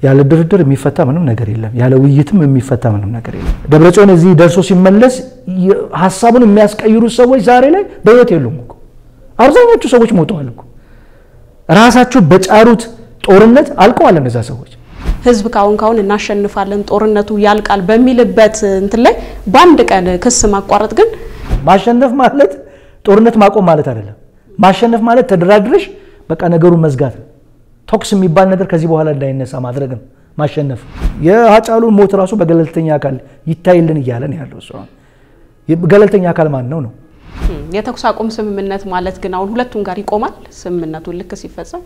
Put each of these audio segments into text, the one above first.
ያለ ድርድር የሚፈታ ምንም ነገር የለም። ያለ ውይይትም የሚፈታ ምንም ነገር የለም። ደብረጽዮን እዚህ ደርሶ ሲመለስ ሀሳቡን የሚያስቀይሩት ሰዎች ዛሬ ላይ በሕይወት የሉም እኮ አብዛኞቹ ሰዎች ሞተዋል እኮ ራሳቸው በጫሩት ጦርነት አልቀዋል እነዛ ሰዎች። ህዝብ ካሁን ካሁን እናሸንፋለን ጦርነቱ ያልቃል በሚልበት እንትን ላይ በአንድ ቀን ክስ ማቋረጥ ግን ማሸነፍ ማለት ጦርነት ማቆም ማለት አይደለም። ማሸነፍ ማለት ተደራድረሽ በቃ ነገሩን መዝጋት ነው። ቶክስ የሚባል ነገር ከዚህ በኋላ እንዳይነሳ ማድረግ ነው ማሸነፍ። የሀጫሉን ሞት ራሱ በገለልተኛ አካል ይታይልን እያለን ያለው እሱ ገለልተኛ አካል ማን ነው ነው? የተኩስ አቁም ስምምነት ማለት ግን አሁን ሁለቱም ጋር ይቆማል። ስምምነቱን ልክ ሲፈጸም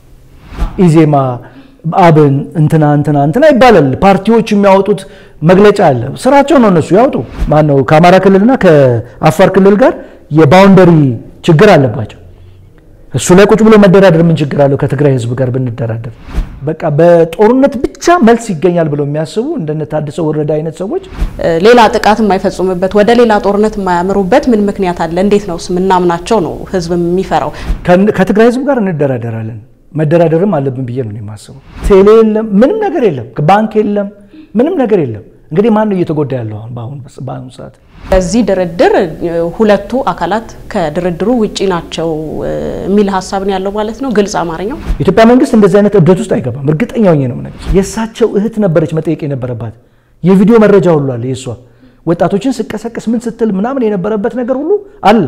ኢዜማ፣ አብን እንትና እንትና እንትና ይባላል። ፓርቲዎች የሚያወጡት መግለጫ አለ። ስራቸው ነው እነሱ ያውጡ። ማን ነው ከአማራ ክልልና ከአፋር ክልል ጋር የባውንደሪ ችግር አለባቸው። እሱ ላይ ቁጭ ብሎ መደራደር ምን ችግር አለው? ከትግራይ ህዝብ ጋር ብንደራደር በቃ በጦርነት ብቻ መልስ ይገኛል ብለው የሚያስቡ እንደነ ታደሰ ወረደ አይነት ሰዎች ሌላ ጥቃት የማይፈጽሙበት ወደ ሌላ ጦርነት የማያምሩበት ምን ምክንያት አለ? እንዴት ነው ምናምናቸው ነው ህዝብ የሚፈራው? ከትግራይ ህዝብ ጋር እንደራደራለን መደራደርም አለብን ብዬ ነው የማስበው። ቴሌ የለም፣ ምንም ነገር የለም፣ ባንክ የለም፣ ምንም ነገር የለም። እንግዲህ ማን ነው እየተጎዳ ያለው አሁን በአሁኑ ሰዓት? በዚህ ድርድር ሁለቱ አካላት ከድርድሩ ውጪ ናቸው የሚል ሀሳብ ነው ያለው ማለት ነው። ግልጽ አማርኛው የኢትዮጵያ መንግስት እንደዚህ አይነት እብደት ውስጥ አይገባም። እርግጠኛ ሆኜ ነው ነገር የእሳቸው እህት ነበረች መጠየቅ የነበረባት የቪዲዮ መረጃ ሁሉ አለ። የእሷ ወጣቶችን ስቀሰቅስ ምን ስትል ምናምን የነበረበት ነገር ሁሉ አለ።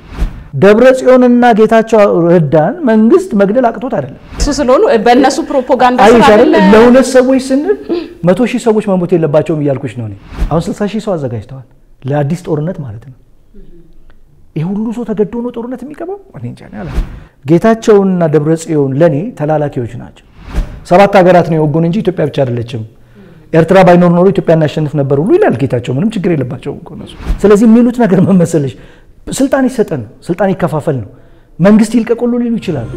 ደብረ ጽዮንና ጌታቸው ረዳን መንግስት መግደል አቅቶት አይደለም። እሱ ስለሆኑ በእነሱ ፕሮፓጋንዳ ስራ አይደለ ለሁለት ሰዎች ስንል መቶ ሺህ ሰዎች መሞት የለባቸውም እያልኩሽ ነው። አሁን ስልሳ ሺህ ሰው አዘጋጅተዋል ለአዲስ ጦርነት ማለት ነው። ይህ ሁሉ ሰው ተገዶ ነው ጦርነት የሚገባው? እኔ እንጃ አላ ጌታቸውንና ደብረ ጽዮን ለእኔ ተላላኪዎች ናቸው። ሰባት ሀገራት ነው የወጉን እንጂ ኢትዮጵያ ብቻ አይደለችም። ኤርትራ ባይኖር ኖሮ ኢትዮጵያ እናሸንፍ ነበር ሁሉ ይላል ጌታቸው። ምንም ችግር የለባቸውም እኮ እነሱ። ስለዚህ የሚሉት ነገር መመሰለሽ ስልጣን ይሰጠን ነው፣ ስልጣን ይከፋፈል ነው፣ መንግስት ይልቀቁሉ ሊሉ ይችላሉ።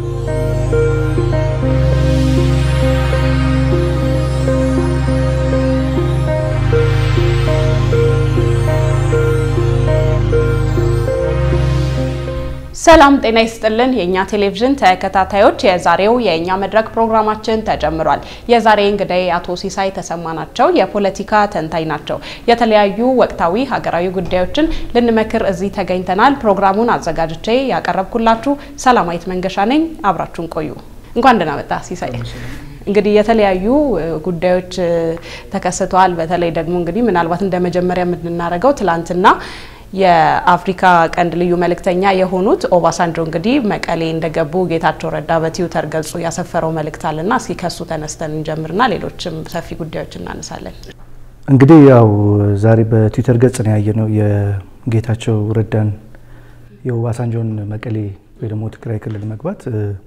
ሰላም ጤና ይስጥልን። የእኛ ቴሌቪዥን ተከታታዮች የዛሬው የእኛ መድረክ ፕሮግራማችን ተጀምሯል። የዛሬ እንግዳይ አቶ ሲሳይ ተሰማ ናቸው። የፖለቲካ ተንታኝ ናቸው። የተለያዩ ወቅታዊ ሀገራዊ ጉዳዮችን ልንመክር እዚህ ተገኝተናል። ፕሮግራሙን አዘጋጅቼ ያቀረብኩላችሁ ሰላማዊት መንገሻ ነኝ። አብራችሁን ቆዩ። እንኳን ደህና መጣ ሲሳይ። እንግዲህ የተለያዩ ጉዳዮች ተከስተዋል። በተለይ ደግሞ እንግዲህ ምናልባት እንደ መጀመሪያ የምናደርገው ትላንትና የአፍሪካ ቀንድ ልዩ መልእክተኛ የሆኑት ኦባሳንጆ እንግዲህ መቀሌ እንደገቡ ጌታቸው ረዳ በትዊተር ገጹ ያሰፈረው መልእክት አለና እስኪ ከሱ ተነስተን እንጀምርና ሌሎችም ሰፊ ጉዳዮች እናነሳለን። እንግዲህ ያው ዛሬ በትዊተር ገጽ ነው ያየነው የጌታቸው ረዳን የኦባሳንጆን መቀሌ ወይ ደግሞ ትግራይ ክልል መግባት።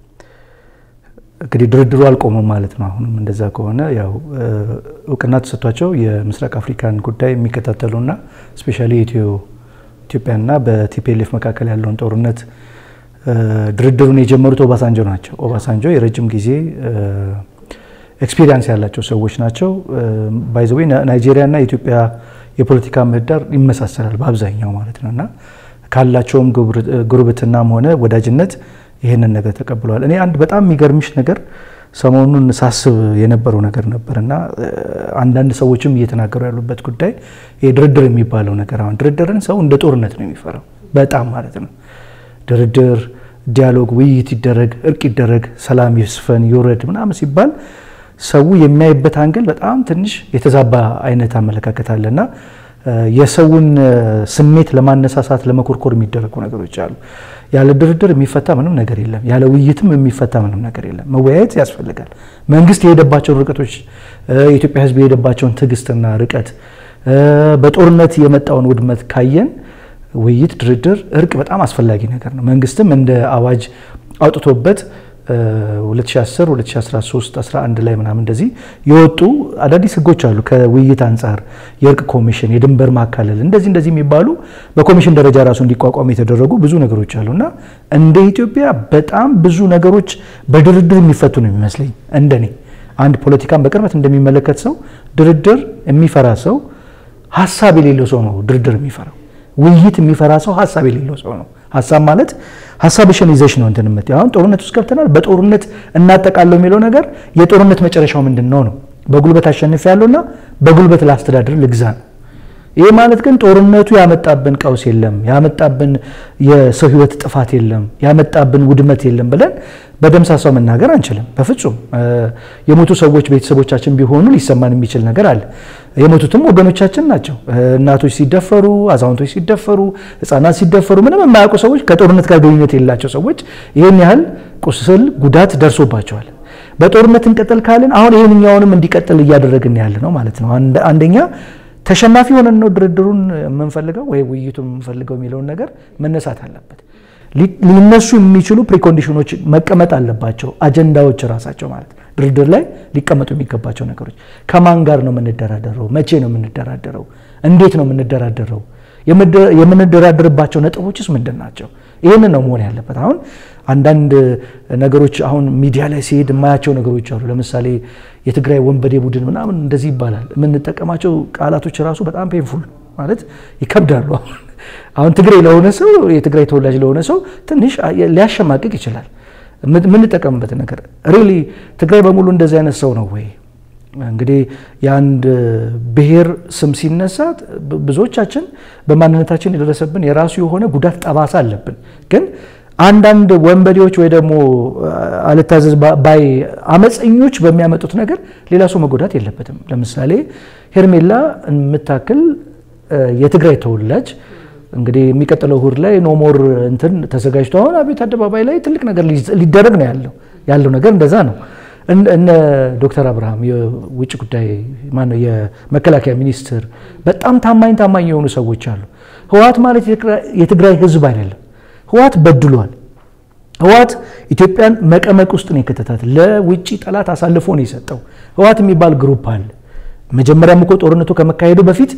እንግዲህ ድርድሩ አልቆመም ማለት ነው። አሁንም እንደዛ ከሆነ ያው እውቅና ተሰጥቷቸው የምስራቅ አፍሪካን ጉዳይ የሚከታተሉና ስፔሻሊ ኢትዮ ኢትዮጵያና በቲፒኤልኤፍ መካከል ያለውን ጦርነት ድርድሩን የጀመሩት ኦባሳንጆ ናቸው። ኦባሳንጆ የረጅም ጊዜ ኤክስፒሪያንስ ያላቸው ሰዎች ናቸው። ባይዘዌ ናይጄሪያና የኢትዮጵያ የፖለቲካ ምህዳር ይመሳሰላል በአብዛኛው ማለት ነው እና ካላቸውም ጉርብትናም ሆነ ወዳጅነት ይህንን ነገር ተቀብለዋል። እኔ አንድ በጣም የሚገርምሽ ነገር ሰሞኑን ሳስብ የነበረው ነገር ነበር እና አንዳንድ ሰዎችም እየተናገሩ ያሉበት ጉዳይ ይሄ ድርድር የሚባለው ነገር አሁን ድርድርን ሰው እንደ ጦርነት ነው የሚፈራው፣ በጣም ማለት ነው። ድርድር፣ ዲያሎግ፣ ውይይት ይደረግ፣ እርቅ ይደረግ፣ ሰላም ይስፈን፣ ይውረድ ምናምን ሲባል ሰው የሚያይበት አንግል በጣም ትንሽ የተዛባ አይነት አመለካከት አለና የሰውን ስሜት ለማነሳሳት ለመኮርኮር የሚደረጉ ነገሮች አሉ። ያለ ድርድር የሚፈታ ምንም ነገር የለም። ያለ ውይይትም የሚፈታ ምንም ነገር የለም። መወያየት ያስፈልጋል። መንግስት የሄደባቸውን ርቀቶች፣ የኢትዮጵያ ሕዝብ የሄደባቸውን ትዕግስትና ርቀት፣ በጦርነት የመጣውን ውድመት ካየን ውይይት፣ ድርድር፣ እርቅ በጣም አስፈላጊ ነገር ነው። መንግስትም እንደ አዋጅ አውጥቶበት 2010 2013 11 ላይ ምናምን እንደዚህ የወጡ አዳዲስ ህጎች አሉ። ከውይይት አንጻር የእርቅ ኮሚሽን፣ የድንበር ማካለል እንደዚህ እንደዚህ የሚባሉ በኮሚሽን ደረጃ ራሱ እንዲቋቋም የተደረጉ ብዙ ነገሮች አሉ እና እንደ ኢትዮጵያ በጣም ብዙ ነገሮች በድርድር የሚፈቱ ነው የሚመስለኝ። እንደኔ አንድ ፖለቲካን በቅርበት እንደሚመለከት ሰው ድርድር የሚፈራ ሰው ሀሳብ የሌለው ሰው ነው ድርድር የሚፈራው። ውይይት የሚፈራ ሰው ሀሳብ የሌለው ሰው ነው። ሀሳብ ማለት ሀሳብሽን ይዘሽ ነው እንትን የምትይው። አሁን ጦርነት ውስጥ ገብተናል፣ በጦርነት እናጠቃለው የሚለው ነገር የጦርነት መጨረሻው ምንድን ነው ነው በጉልበት አሸንፍ ያለውና በጉልበት ላስተዳድር ልግዛ ነው። ይህ ማለት ግን ጦርነቱ ያመጣብን ቀውስ የለም፣ ያመጣብን የሰው ህይወት ጥፋት የለም፣ ያመጣብን ውድመት የለም ብለን በደምሳሳው መናገር አንችልም። በፍጹም የሞቱ ሰዎች ቤተሰቦቻችን ቢሆኑ ሊሰማን የሚችል ነገር አለ። የሞቱትም ወገኖቻችን ናቸው። እናቶች ሲደፈሩ፣ አዛውንቶች ሲደፈሩ፣ ህፃናት ሲደፈሩ ምንም የማያውቁ ሰዎች ከጦርነት ጋር ግንኙነት የሌላቸው ሰዎች ይህን ያህል ቁስል ጉዳት ደርሶባቸዋል። በጦርነት እንቀጥል ካልን አሁን ይህንኛውንም እንዲቀጥል እያደረግን ያለ ነው ማለት ነው። አንደኛ ተሸናፊ ሆነን ነው ድርድሩን የምንፈልገው ወይ ውይይቱን የምንፈልገው የሚለውን ነገር መነሳት አለበት። ሊነሱ የሚችሉ ፕሪኮንዲሽኖች መቀመጥ አለባቸው። አጀንዳዎች ራሳቸው ማለት ድርድር ላይ ሊቀመጡ የሚገባቸው ነገሮች ከማን ጋር ነው የምንደራደረው? መቼ ነው የምንደራደረው? እንዴት ነው የምንደራደረው? የምንደራደርባቸው ነጥቦችስ ምንድን ናቸው? ይህንን ነው መሆን ያለበት። አሁን አንዳንድ ነገሮች አሁን ሚዲያ ላይ ሲሄድ የማያቸው ነገሮች አሉ። ለምሳሌ የትግራይ ወንበዴ ቡድን ምናምን እንደዚህ ይባላል። የምንጠቀማቸው ቃላቶች ራሱ በጣም ፔንፉል ማለት ይከብዳሉ። አሁን ትግሬ ለሆነ ሰው የትግራይ ተወላጅ ለሆነ ሰው ትንሽ ሊያሸማቅቅ ይችላል። የምንጠቀምበት ነገር ሪሊ ትግራይ በሙሉ እንደዚህ አይነት ሰው ነው ወይ? እንግዲህ የአንድ ብሔር ስም ሲነሳ ብዙዎቻችን በማንነታችን የደረሰብን የራሱ የሆነ ጉዳት ጠባሳ አለብን። ግን አንዳንድ ወንበዴዎች ወይ ደግሞ አልታዘዝ ባይ አመፀኞች በሚያመጡት ነገር ሌላ ሰው መጎዳት የለበትም። ለምሳሌ ሄርሜላ የምታክል የትግራይ ተወላጅ እንግዲህ የሚቀጥለው እሁድ ላይ ኖሞር እንትን ተዘጋጅቶ አሁን አቤት አደባባይ ላይ ትልቅ ነገር ሊደረግ ነው ያለው ያለው ነገር እንደዛ ነው። እነ ዶክተር አብርሃም የውጭ ጉዳይ ማነው የመከላከያ ሚኒስትር በጣም ታማኝ ታማኝ የሆኑ ሰዎች አሉ። ህወሓት ማለት የትግራይ ህዝብ አይደለም። ህወሓት በድሏል። ህወሓት ኢትዮጵያን መቀመቅ ውስጥ ነው የከተታት። ለውጭ ጠላት አሳልፎ ነው የሰጠው። ህወሓት የሚባል ግሩፕ አለ። መጀመሪያም እኮ ጦርነቱ ከመካሄዱ በፊት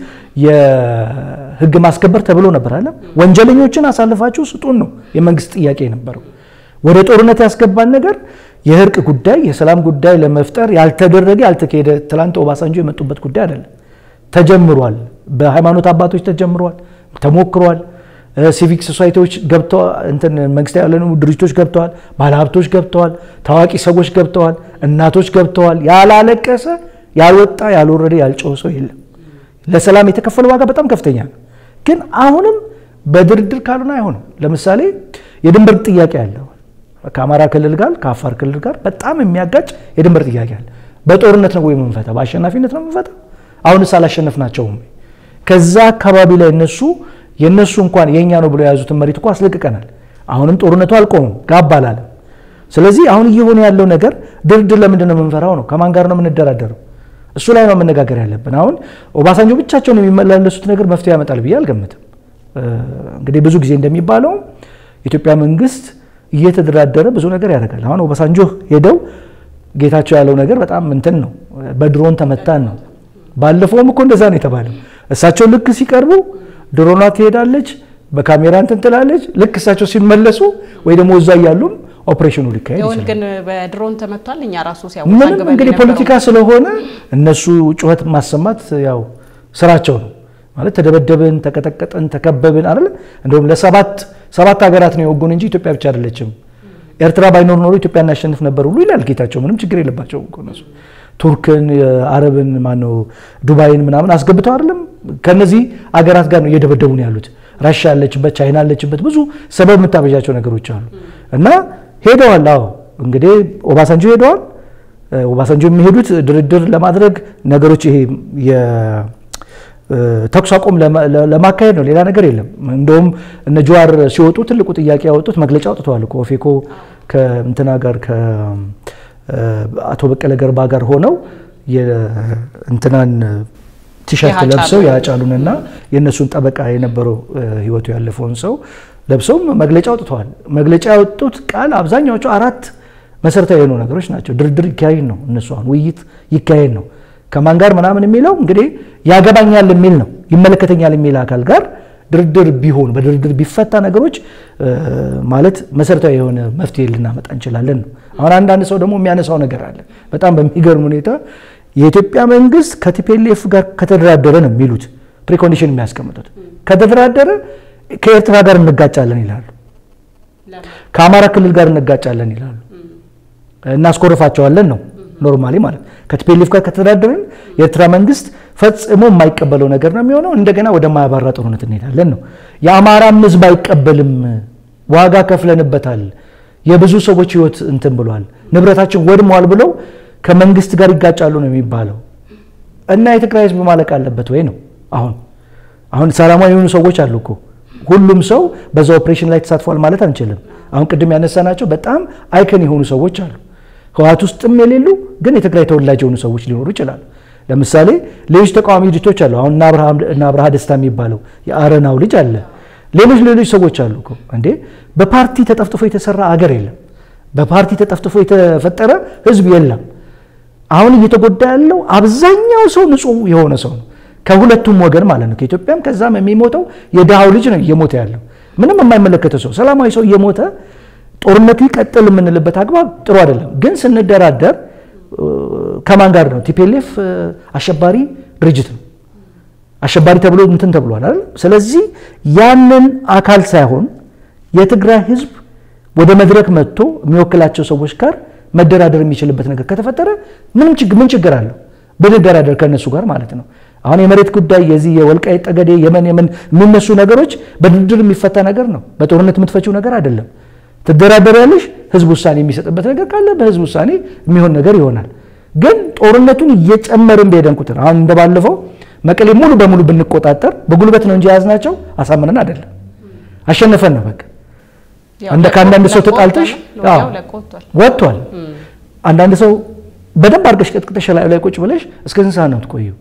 የህግ ማስከበር ተብሎ ነበር አለ። ወንጀለኞችን አሳልፋችሁ ስጡን ነው የመንግስት ጥያቄ የነበረው። ወደ ጦርነት ያስገባን ነገር የእርቅ ጉዳይ የሰላም ጉዳይ ለመፍጠር ያልተደረገ ያልተካሄደ ትላንት ኦባሳንጆ የመጡበት ጉዳይ አይደለም። ተጀምሯል። በሃይማኖት አባቶች ተጀምሯል፣ ተሞክሯል። ሲቪክ ሶሳይቲዎች ገብተዋል። እንትን መንግስታዊ ያልሆኑ ድርጅቶች ገብተዋል። ባለሀብቶች ገብተዋል። ታዋቂ ሰዎች ገብተዋል። እናቶች ገብተዋል። ያላለቀሰ ያልወጣ ያልወረደ ያልጮኸ ሰው የለም። ለሰላም የተከፈለ ዋጋ በጣም ከፍተኛ ነው። ግን አሁንም በድርድር ካልሆነ አይሆንም። ለምሳሌ የድንበር ጥያቄ አለው ከአማራ ክልል ጋር ከአፋር ክልል ጋር በጣም የሚያጋጭ የድንበር ጥያቄ አለ። በጦርነት ነው ወይ የምንፈታ? በአሸናፊነት ነው የምንፈታ? አሁንስ አላሸነፍናቸውም? ከዛ አካባቢ ላይ እነሱ የእነሱ እንኳን የእኛ ነው ብለው የያዙትን መሬት እኮ አስለቅቀናል። አሁንም ጦርነቱ አልቆምም፣ ጋብ አላለም። ስለዚህ አሁን እየሆነ ያለው ነገር ድርድር ለምንድን ነው የምንፈራው ነው? ከማን ጋር ነው የምንደራደረው? እሱ ላይ ነው መነጋገር ያለብን። አሁን ኦባሳንጆ ብቻቸውን የሚመላለሱት ነገር መፍትሄ ያመጣል ብዬ አልገምትም። እንግዲህ ብዙ ጊዜ እንደሚባለው የኢትዮጵያ መንግስት እየተደራደረ ብዙ ነገር ያደርጋል። አሁን ኦባሳንጆ ሄደው ጌታቸው ያለው ነገር በጣም እንትን ነው፣ በድሮን ተመታን ነው። ባለፈውም እኮ እንደዛ ነው የተባለው። እሳቸው ልክ ሲቀርቡ ድሮኗ ትሄዳለች፣ በካሜራ እንትን ትላለች። ልክ እሳቸው ሲመለሱ ወይ ደግሞ እዛ እያሉም ኦፕሬሽኑ ሊካሄድ ይሁን ይችላል። ግን በድሮን ተመቷል። እኛ ራሱ ምንም ሲያወዛግበን እንግዲህ የነበረው ፖለቲካ ስለሆነ እነሱ ጩኸት ማሰማት ያው ስራቸው ነው ማለት ተደበደብን፣ ተቀጠቀጥን፣ ተከበብን አይደል? እንደውም ለሰባት ሰባት ሀገራት ነው የወጉን እንጂ ኢትዮጵያ ብቻ አይደለችም። ኤርትራ ባይኖር ኖሮ ኢትዮጵያ እናሸንፍ ነበር ሁሉ ይላል ጌታቸው። ምንም ችግር የለባቸውም እኮ እነሱ ቱርክን፣ አረብን፣ ማነው ዱባይን ምናምን አስገብተው አይደለም ከነዚህ አገራት ጋር ነው እየደበደቡ ነው ያሉት። ራሻ ያለችበት፣ ቻይና ያለችበት ብዙ ሰበብ የምታበዣቸው ነገሮች አሉ እና ሄደዋል። አዎ እንግዲህ ኦባሳንጆ ሄደዋል። ኦባሳንጆ የሚሄዱት ድርድር ለማድረግ ነገሮች ይሄ የተኩስ አቁም ለማ- ለማካሄድ ነው። ሌላ ነገር የለም። እንደውም እነ ጀዋር ሲወጡ ትልቁ ጥያቄ ያወጡት መግለጫ አውጥተዋል እኮ ኦፌኮ ከእንትና ጋር ከአቶ በቀለ ገርባ ጋር ሆነው የእንትናን ቲሸርት የሀጫሉ- ለብሰው የሀጫሉንና የእነሱን ጠበቃ የነበረው እ፣ ህይወቱ ያለፈውን ሰው ለብሰውም መግለጫ አውጥተዋል። መግለጫ ያወጡት ቃል አብዛኛዎቹ አራት መሰረታዊ የሆኑ ነገሮች ናቸው። ድርድር ይካሄድ ነው፣ እነሱ አሁን ውይይት ይካሄድ ነው። ከማን ጋር ምናምን የሚለው እንግዲህ ያገባኛል የሚል ነው፣ ይመለከተኛል የሚል አካል ጋር ድርድር ቢሆን በድርድር ቢፈታ ነገሮች እ፣ ማለት መሰረታዊ የሆነ መፍትሄ ልናመጣ እንችላለን ነው። አሁን አንዳንድ ሰው ደግሞ የሚያነሳው ነገር አለ በጣም በሚገርም ሁኔታ የኢትዮጵያ መንግስት ከቲፒኤልኤፍ ጋር ከተደራደረ ነው የሚሉት ፕሪኮንዲሽን የሚያስቀምጡት ከተደራደረ ከኤርትራ ጋር እንጋጫለን ይላሉ። ከአማራ ክልል ጋር እንጋጫለን ይላሉ። እናስኮርፋቸዋለን ነው ኖርማሊ ማለት ከቲፒኤልኤፍ ጋር ከተደራደርን የኤርትራ መንግስት ፈጽሞ የማይቀበለው ነገር ነው የሚሆነው። እንደገና ወደ ማያባራ ጦርነት እንሄዳለን ነው። የአማራም ህዝብ አይቀበልም። ዋጋ ከፍለንበታል። የብዙ ሰዎች ህይወት እንትን ብሏል፣ ንብረታችን ወድሟል ብለው ከመንግስት ጋር ይጋጫሉ ነው የሚባለው። እና የትግራይ ህዝብ ማለቅ አለበት ወይ ነው አሁን አሁን ሰላማዊ የሆኑ ሰዎች አሉ እኮ ሁሉም ሰው በዛ ኦፕሬሽን ላይ ተሳትፏል ማለት አንችልም። አሁን ቅድም ያነሳናቸው በጣም አይከን የሆኑ ሰዎች አሉ። ህወሓት ውስጥም የሌሉ ግን የትግራይ ተወላጅ የሆኑ ሰዎች ሊኖሩ ይችላሉ። ለምሳሌ ሌሎች ተቃዋሚ ድርጅቶች አሉ። አሁን እነ አብርሃ ደስታ የሚባለው የአረናው ልጅ አለ። ሌሎች ሌሎች ሰዎች አሉ እኮ እንዴ። በፓርቲ ተጠፍጥፎ የተሰራ አገር የለም። በፓርቲ ተጠፍጥፎ የተፈጠረ ህዝብ የለም። አሁን እየተጎዳ ያለው አብዛኛው ሰው ንጹህ የሆነ ሰው ነው ከሁለቱም ወገን ማለት ነው። ከኢትዮጵያም ከዛም የሚሞተው የድሃው ልጅ ነው እየሞተ ያለው ምንም የማይመለከተው ሰው ሰላማዊ ሰው እየሞተ ጦርነቱ ይቀጥል የምንልበት አግባብ ጥሩ አይደለም። ግን ስንደራደር ከማን ጋር ነው? ቲፒኤልኤፍ አሸባሪ ድርጅት ነው። አሸባሪ ተብሎ እንትን ተብሏል አይደል? ስለዚህ ያንን አካል ሳይሆን የትግራይ ህዝብ ወደ መድረክ መጥቶ የሚወክላቸው ሰዎች ጋር መደራደር የሚችልበት ነገር ከተፈጠረ ምንም ችግር ምን ችግር አለው? ብንደራደር ከእነሱ ጋር ማለት ነው። አሁን የመሬት ጉዳይ የዚህ የወልቃይት ጠገዴ የመን የመን የሚነሱ ነገሮች በድርድር የሚፈታ ነገር ነው። በጦርነት የምትፈችው ነገር አይደለም። ትደራደሪያለሽ። ህዝብ ውሳኔ የሚሰጥበት ነገር ካለ በህዝብ ውሳኔ የሚሆን ነገር ይሆናል። ግን ጦርነቱን እየጨመርን በሄደን ቁጥር አሁን እንደባለፈው መቀሌ ሙሉ በሙሉ ብንቆጣጠር በጉልበት ነው እንጂ የያዝናቸው አሳምነን አይደለም፣ አሸነፈን ነው በቃ። እንደ ከአንዳንድ ሰው ተጣልተሽ ወጥቷል። አንዳንድ ሰው በደንብ አድርገሽ ቀጥቅጠሽ ላይ ቁጭ ብለሽ እስከ ስንት ሰዓት ነው የምትቆየው?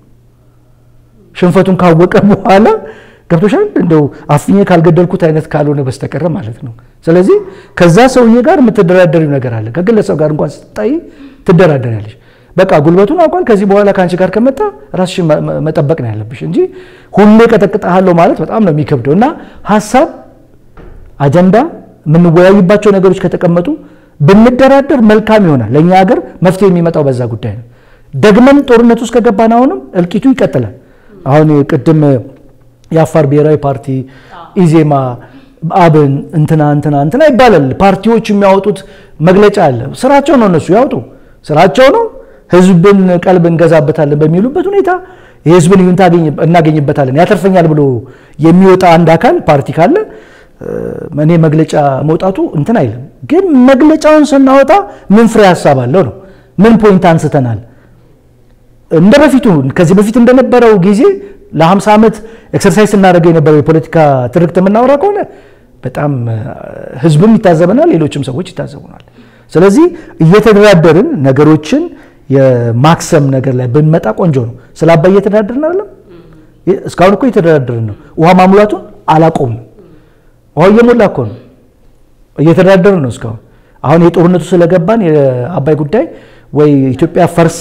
ሽንፈቱን ካወቀ በኋላ ገብቶሻል። እንደው አፍኜ ካልገደልኩት አይነት ካልሆነ በስተቀረ ማለት ነው። ስለዚህ ከዛ ሰውዬ ጋር የምትደራደሪው ነገር አለ። ከግለሰብ ጋር እንኳን ስትጣይ ትደራደሪያለሽ። በቃ ጉልበቱን አውቋል። ከዚህ በኋላ ከአንቺ ጋር ከመጣ ራስሽን መጠበቅ ነው ያለብሽ እንጂ ሁሌ ቀጠቅጠሃለሁ ማለት በጣም ነው የሚከብደው። እና ሀሳብ፣ አጀንዳ፣ የምንወያይባቸው ነገሮች ከተቀመጡ ብንደራደር መልካም ይሆናል። ለእኛ ሀገር መፍትሄ የሚመጣው በዛ ጉዳይ ነው። ደግመን ጦርነት ውስጥ ከገባን አሁንም እልቂቱ ይቀጥላል። አሁን ቅድም የአፋር ብሔራዊ ፓርቲ፣ ኢዜማ፣ አብን እንትና እንትና እንትና ይባላል። ፓርቲዎች የሚያወጡት መግለጫ አለ። ስራቸው ነው፣ እነሱ ያውጡ፣ ስራቸው ነው። ህዝብን ቀልብ እንገዛበታለን በሚሉበት ሁኔታ የህዝብን ይሁንታ እናገኝበታለን ያተርፈኛል ብሎ የሚወጣ አንድ አካል ፓርቲ ካለ እኔ መግለጫ መውጣቱ እንትን አይልም። ግን መግለጫውን ስናወጣ ምን ፍሬ ሀሳብ አለው ነው? ምን ፖይንት አንስተናል? እንደ በፊቱ ከዚህ በፊት እንደነበረው ጊዜ ለ50 ዓመት ኤክሰርሳይዝ ስናደርገው የነበረው የፖለቲካ ትርክት የምናወራ ከሆነ በጣም ህዝብም ይታዘበናል፣ ሌሎችም ሰዎች ይታዘቡናል። ስለዚህ እየተደራደርን ነገሮችን የማክሰም ነገር ላይ ብንመጣ ቆንጆ ነው። ስለ አባይ እየተደራደርን አይደለም። እስካሁን እኮ እየተደራደርን ነው። ውሃ ማሙላቱን አላቆምም። ውሃው እየሞላ እኮ ነው። እየተደራደርን ነው እስካሁን። አሁን የጦርነቱ ስለገባን የአባይ ጉዳይ ወይ ኢትዮጵያ ፈርሳ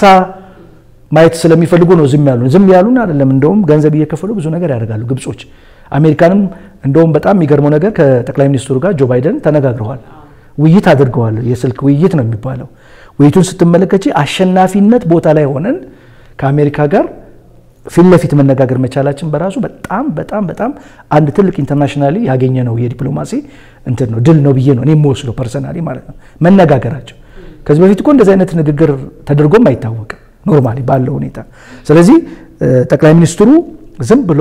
ማየት ስለሚፈልጉ ነው ዝም ያሉን። ዝም ያሉን አይደለም፣ እንደውም ገንዘብ እየከፈሉ ብዙ ነገር ያደርጋሉ ግብጾች። አሜሪካንም እንደውም በጣም የሚገርመው ነገር ከጠቅላይ ሚኒስትሩ ጋር ጆ ባይደን ተነጋግረዋል፣ ውይይት አድርገዋል። የስልክ ውይይት ነው የሚባለው። ውይይቱን ስትመለከች አሸናፊነት ቦታ ላይ ሆነን ከአሜሪካ ጋር ፊት ለፊት መነጋገር መቻላችን በራሱ በጣም በጣም በጣም አንድ ትልቅ ኢንተርናሽናሊ ያገኘ ነው የዲፕሎማሲ እንትን ነው ድል ነው ብዬ ነው እኔ የምወስደው ፐርሰናሊ ማለት ነው። መነጋገራቸው ከዚህ በፊት እኮ እንደዚህ አይነት ንግግር ተደርጎም አይታወቅም ኖርማሊ ባለው ሁኔታ። ስለዚህ ጠቅላይ ሚኒስትሩ ዝም ብሎ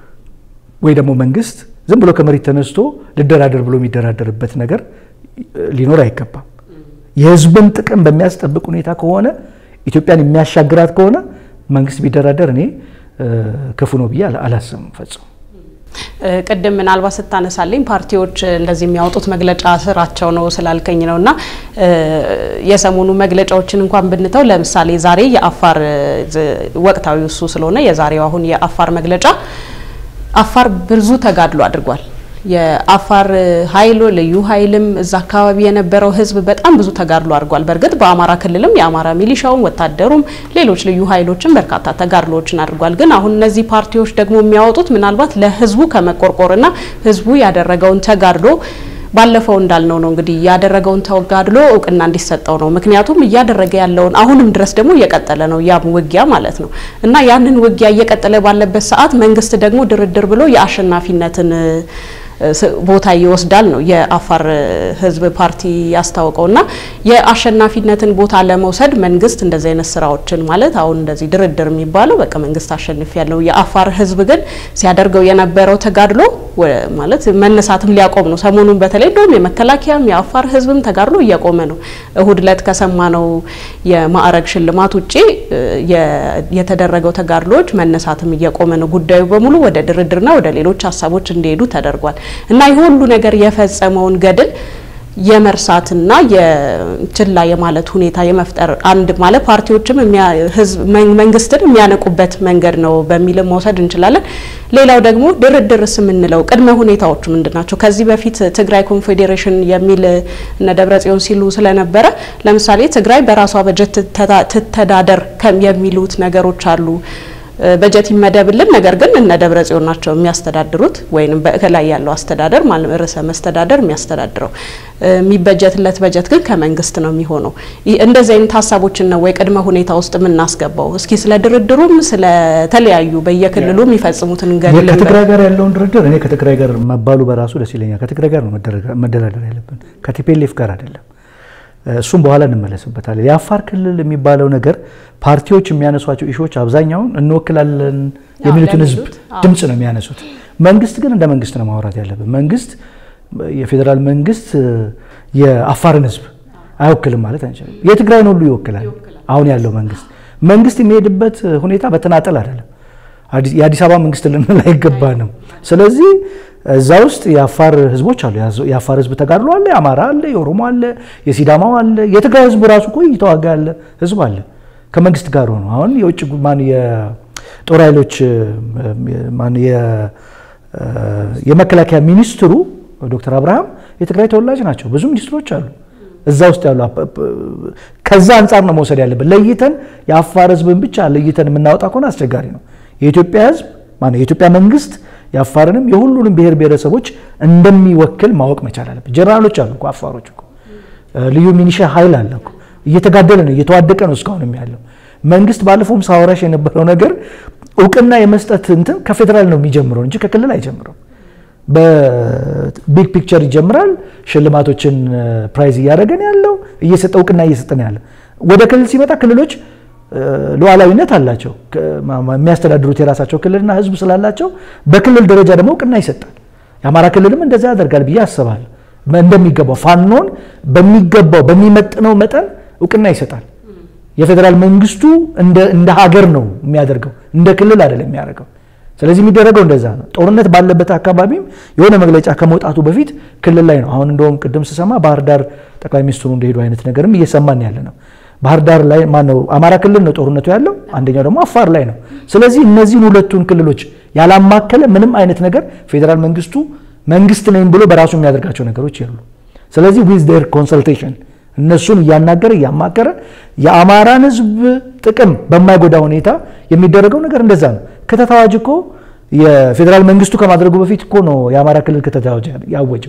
ወይ ደግሞ መንግስት ዝም ብሎ ከመሬት ተነስቶ ልደራደር ብሎ የሚደራደርበት ነገር ሊኖር አይገባም። የህዝብን ጥቅም በሚያስጠብቅ ሁኔታ ከሆነ ኢትዮጵያን የሚያሻግራት ከሆነ መንግስት ቢደራደር እኔ ክፉ ነው ብዬ አላስብም ፈጽሞ። ቅድም ምናልባት ስታነሳልኝ ፓርቲዎች እንደዚህ የሚያወጡት መግለጫ ስራቸው ነው ስላልከኝ ነው እና የሰሞኑ መግለጫዎችን እንኳን ብንተው ለምሳሌ ዛሬ የአፋር ወቅታዊ እሱ ስለሆነ የዛሬው አሁን የአፋር መግለጫ አፋር ብዙ ተጋድሎ አድርጓል። የአፋር ኃይሎ ልዩ ኃይልም እዛ አካባቢ የነበረው ህዝብ በጣም ብዙ ተጋድሎ አድርጓል። በእርግጥ በአማራ ክልልም የአማራ ሚሊሻውም ወታደሩም ሌሎች ልዩ ኃይሎችም በርካታ ተጋድሎዎችን አድርጓል። ግን አሁን እነዚህ ፓርቲዎች ደግሞ የሚያወጡት ምናልባት ለህዝቡ ከመቆርቆርና ህዝቡ ያደረገውን ተጋድሎ ባለፈው እንዳልነው ነው እንግዲህ ያደረገውን ተጋድሎ እውቅና እንዲሰጠው ነው። ምክንያቱም እያደረገ ያለውን አሁንም ድረስ ደግሞ እየቀጠለ ነው ያም ውጊያ ማለት ነው እና ያንን ውጊያ እየቀጠለ ባለበት ሰዓት መንግስት ደግሞ ድርድር ብሎ የአሸናፊነትን ቦታ ይወስዳል ነው የአፋር ህዝብ ፓርቲ ያስታወቀው እና የአሸናፊነትን ቦታ ለመውሰድ መንግስት እንደዚህ አይነት ስራዎችን ማለት አሁን እንደዚህ ድርድር የሚባለው በቃ መንግስት አሸንፍ ያለው የአፋር ህዝብ ግን ሲያደርገው የነበረው ተጋድሎ ማለት መነሳትም ሊያቆም ነው። ሰሞኑን በተለይ እንደውም የመከላከያም የአፋር ህዝብም ተጋድሎ እየቆመ ነው። እሁድ ዕለት ከሰማነው የማዕረግ ሽልማት ውጪ የተደረገው ተጋድሎዎች መነሳትም እየቆመ ነው። ጉዳዩ በሙሉ ወደ ድርድርና ወደ ሌሎች ሀሳቦች እንዲሄዱ ተደርጓል እና ይህ ሁሉ ነገር የፈጸመውን ገድል የመርሳትና የችላ የማለት ሁኔታ የመፍጠር አንድ ማለት ፓርቲዎችም ህዝብ መንግስትን የሚያነቁበት መንገድ ነው በሚልም መውሰድ እንችላለን። ሌላው ደግሞ ድርድርስ የምንለው ቅድመ ሁኔታዎቹ ምንድን ናቸው? ከዚህ በፊት ትግራይ ኮንፌዴሬሽን የሚል እነ ደብረጽዮን ሲሉ ስለነበረ ለምሳሌ ትግራይ በራሷ በጀት ትተዳደር የሚሉት ነገሮች አሉ። በጀት ይመደብልን፣ ነገር ግን እነ ደብረ ጽዮን ናቸው የሚያስተዳድሩት ወይም በእከላይ ያለው አስተዳደር ማለት ርዕሰ መስተዳደር የሚያስተዳድረው የሚበጀትለት በጀት ግን ከመንግስት ነው የሚሆነው። እንደዚህ አይነት ሀሳቦችን ነው ወይ ቅድመ ሁኔታ ውስጥ የምናስገባው? እስኪ ስለ ድርድሩም ስለተለያዩ በየክልሉ የሚፈጽሙትን ገድል ከትግራይ ጋር ያለውን ድርድር እኔ ከትግራይ ጋር መባሉ በራሱ ደስ ይለኛል። ከትግራይ ጋር ነው መደራደር ያለብን ከቲፔሌፍ ጋር አይደለም። እሱም በኋላ እንመለስበታለን። የአፋር ክልል የሚባለው ነገር ፓርቲዎች የሚያነሷቸው ኢሾች አብዛኛውን እንወክላለን የሚሉትን ህዝብ ድምፅ ነው የሚያነሱት። መንግስት ግን እንደ መንግስት ነው ማውራት ያለብን። መንግስት የፌዴራል መንግስት የአፋርን ህዝብ አይወክልም ማለት አንችልም። የትግራይን ሁሉ ይወክላል። አሁን ያለው መንግስት መንግስት የሚሄድበት ሁኔታ በተናጠል አይደለም። የአዲስ አበባ መንግስት ልንል አይገባንም። ስለዚህ እዛ ውስጥ የአፋር ህዝቦች አሉ። የአፋር ህዝብ ተጋድሎ አለ፣ የአማራ አለ፣ የኦሮሞ አለ፣ የሲዳማው አለ፣ የትግራይ ህዝብ ራሱ እኮ እየተዋጋ ያለ ህዝብ አለ ከመንግስት ጋር ሆኖ አሁን የውጭ ማን የጦር ኃይሎች ማን የመከላከያ ሚኒስትሩ ዶክተር አብርሃም የትግራይ ተወላጅ ናቸው። ብዙ ሚኒስትሮች አሉ እዛ ውስጥ ያሉ። ከዛ አንጻር ነው መውሰድ ያለብን። ለይተን የአፋር ህዝብን ብቻ ለይተን የምናወጣ ከሆነ አስቸጋሪ ነው። የኢትዮጵያ ህዝብ ማነው የኢትዮጵያ መንግስት የአፋርንም የሁሉንም ብሔር ብሔረሰቦች እንደሚወክል ማወቅ መቻል አለበት። ጀነራሎች አሉ እኮ አፋሮች እኮ ልዩ ሚኒሻ ኃይል አለ እኮ እየተጋደለ ነው እየተዋደቀ ነው እስካሁንም ያለው መንግስት። ባለፈውም ሳወራሽ የነበረው ነገር እውቅና የመስጠት እንትን ከፌዴራል ነው የሚጀምረው እንጂ ከክልል አይጀምረው። በቢግ ፒክቸር ይጀምራል። ሽልማቶችን ፕራይዝ እያደረገን ያለው እየሰጠ እውቅና እየሰጠን ያለ ወደ ክልል ሲመጣ ክልሎች ሉዓላዊነት አላቸው። የሚያስተዳድሩት የራሳቸው ክልልና ህዝብ ስላላቸው በክልል ደረጃ ደግሞ እውቅና ይሰጣል። የአማራ ክልልም እንደዛ ያደርጋል ብዬ አስባለሁ። እንደሚገባው ፋኖን በሚገባው በሚመጥነው መጠን እውቅና ይሰጣል። የፌዴራል መንግስቱ እንደ ሀገር ነው የሚያደርገው፣ እንደ ክልል አይደለም የሚያደርገው። ስለዚህ የሚደረገው እንደዛ ነው። ጦርነት ባለበት አካባቢም የሆነ መግለጫ ከመውጣቱ በፊት ክልል ላይ ነው። አሁን እንደውም ቅድም ስሰማ ባህር ዳር ጠቅላይ ሚኒስትሩ እንደሄዱ አይነት ነገርም እየሰማን ያለ ነው። ባህር ዳር ላይ ማነው አማራ ክልል ነው ጦርነቱ ያለው፣ አንደኛው ደግሞ አፋር ላይ ነው። ስለዚህ እነዚህን ሁለቱን ክልሎች ያላማከለ ምንም አይነት ነገር ፌዴራል መንግስቱ መንግስት ነኝ ብሎ በራሱ የሚያደርጋቸው ነገሮች የሉ። ስለዚህ ዊዝ ዴር ኮንሰልቴሽን እነሱን እያናገረ እያማከረ የአማራን ህዝብ ጥቅም በማይጎዳ ሁኔታ የሚደረገው ነገር እንደዛ ነው። ክተት አዋጅ እኮ የፌዴራል መንግስቱ ከማድረጉ በፊት እኮ ነው የአማራ ክልል ክተት አዋጅ ያወጀው።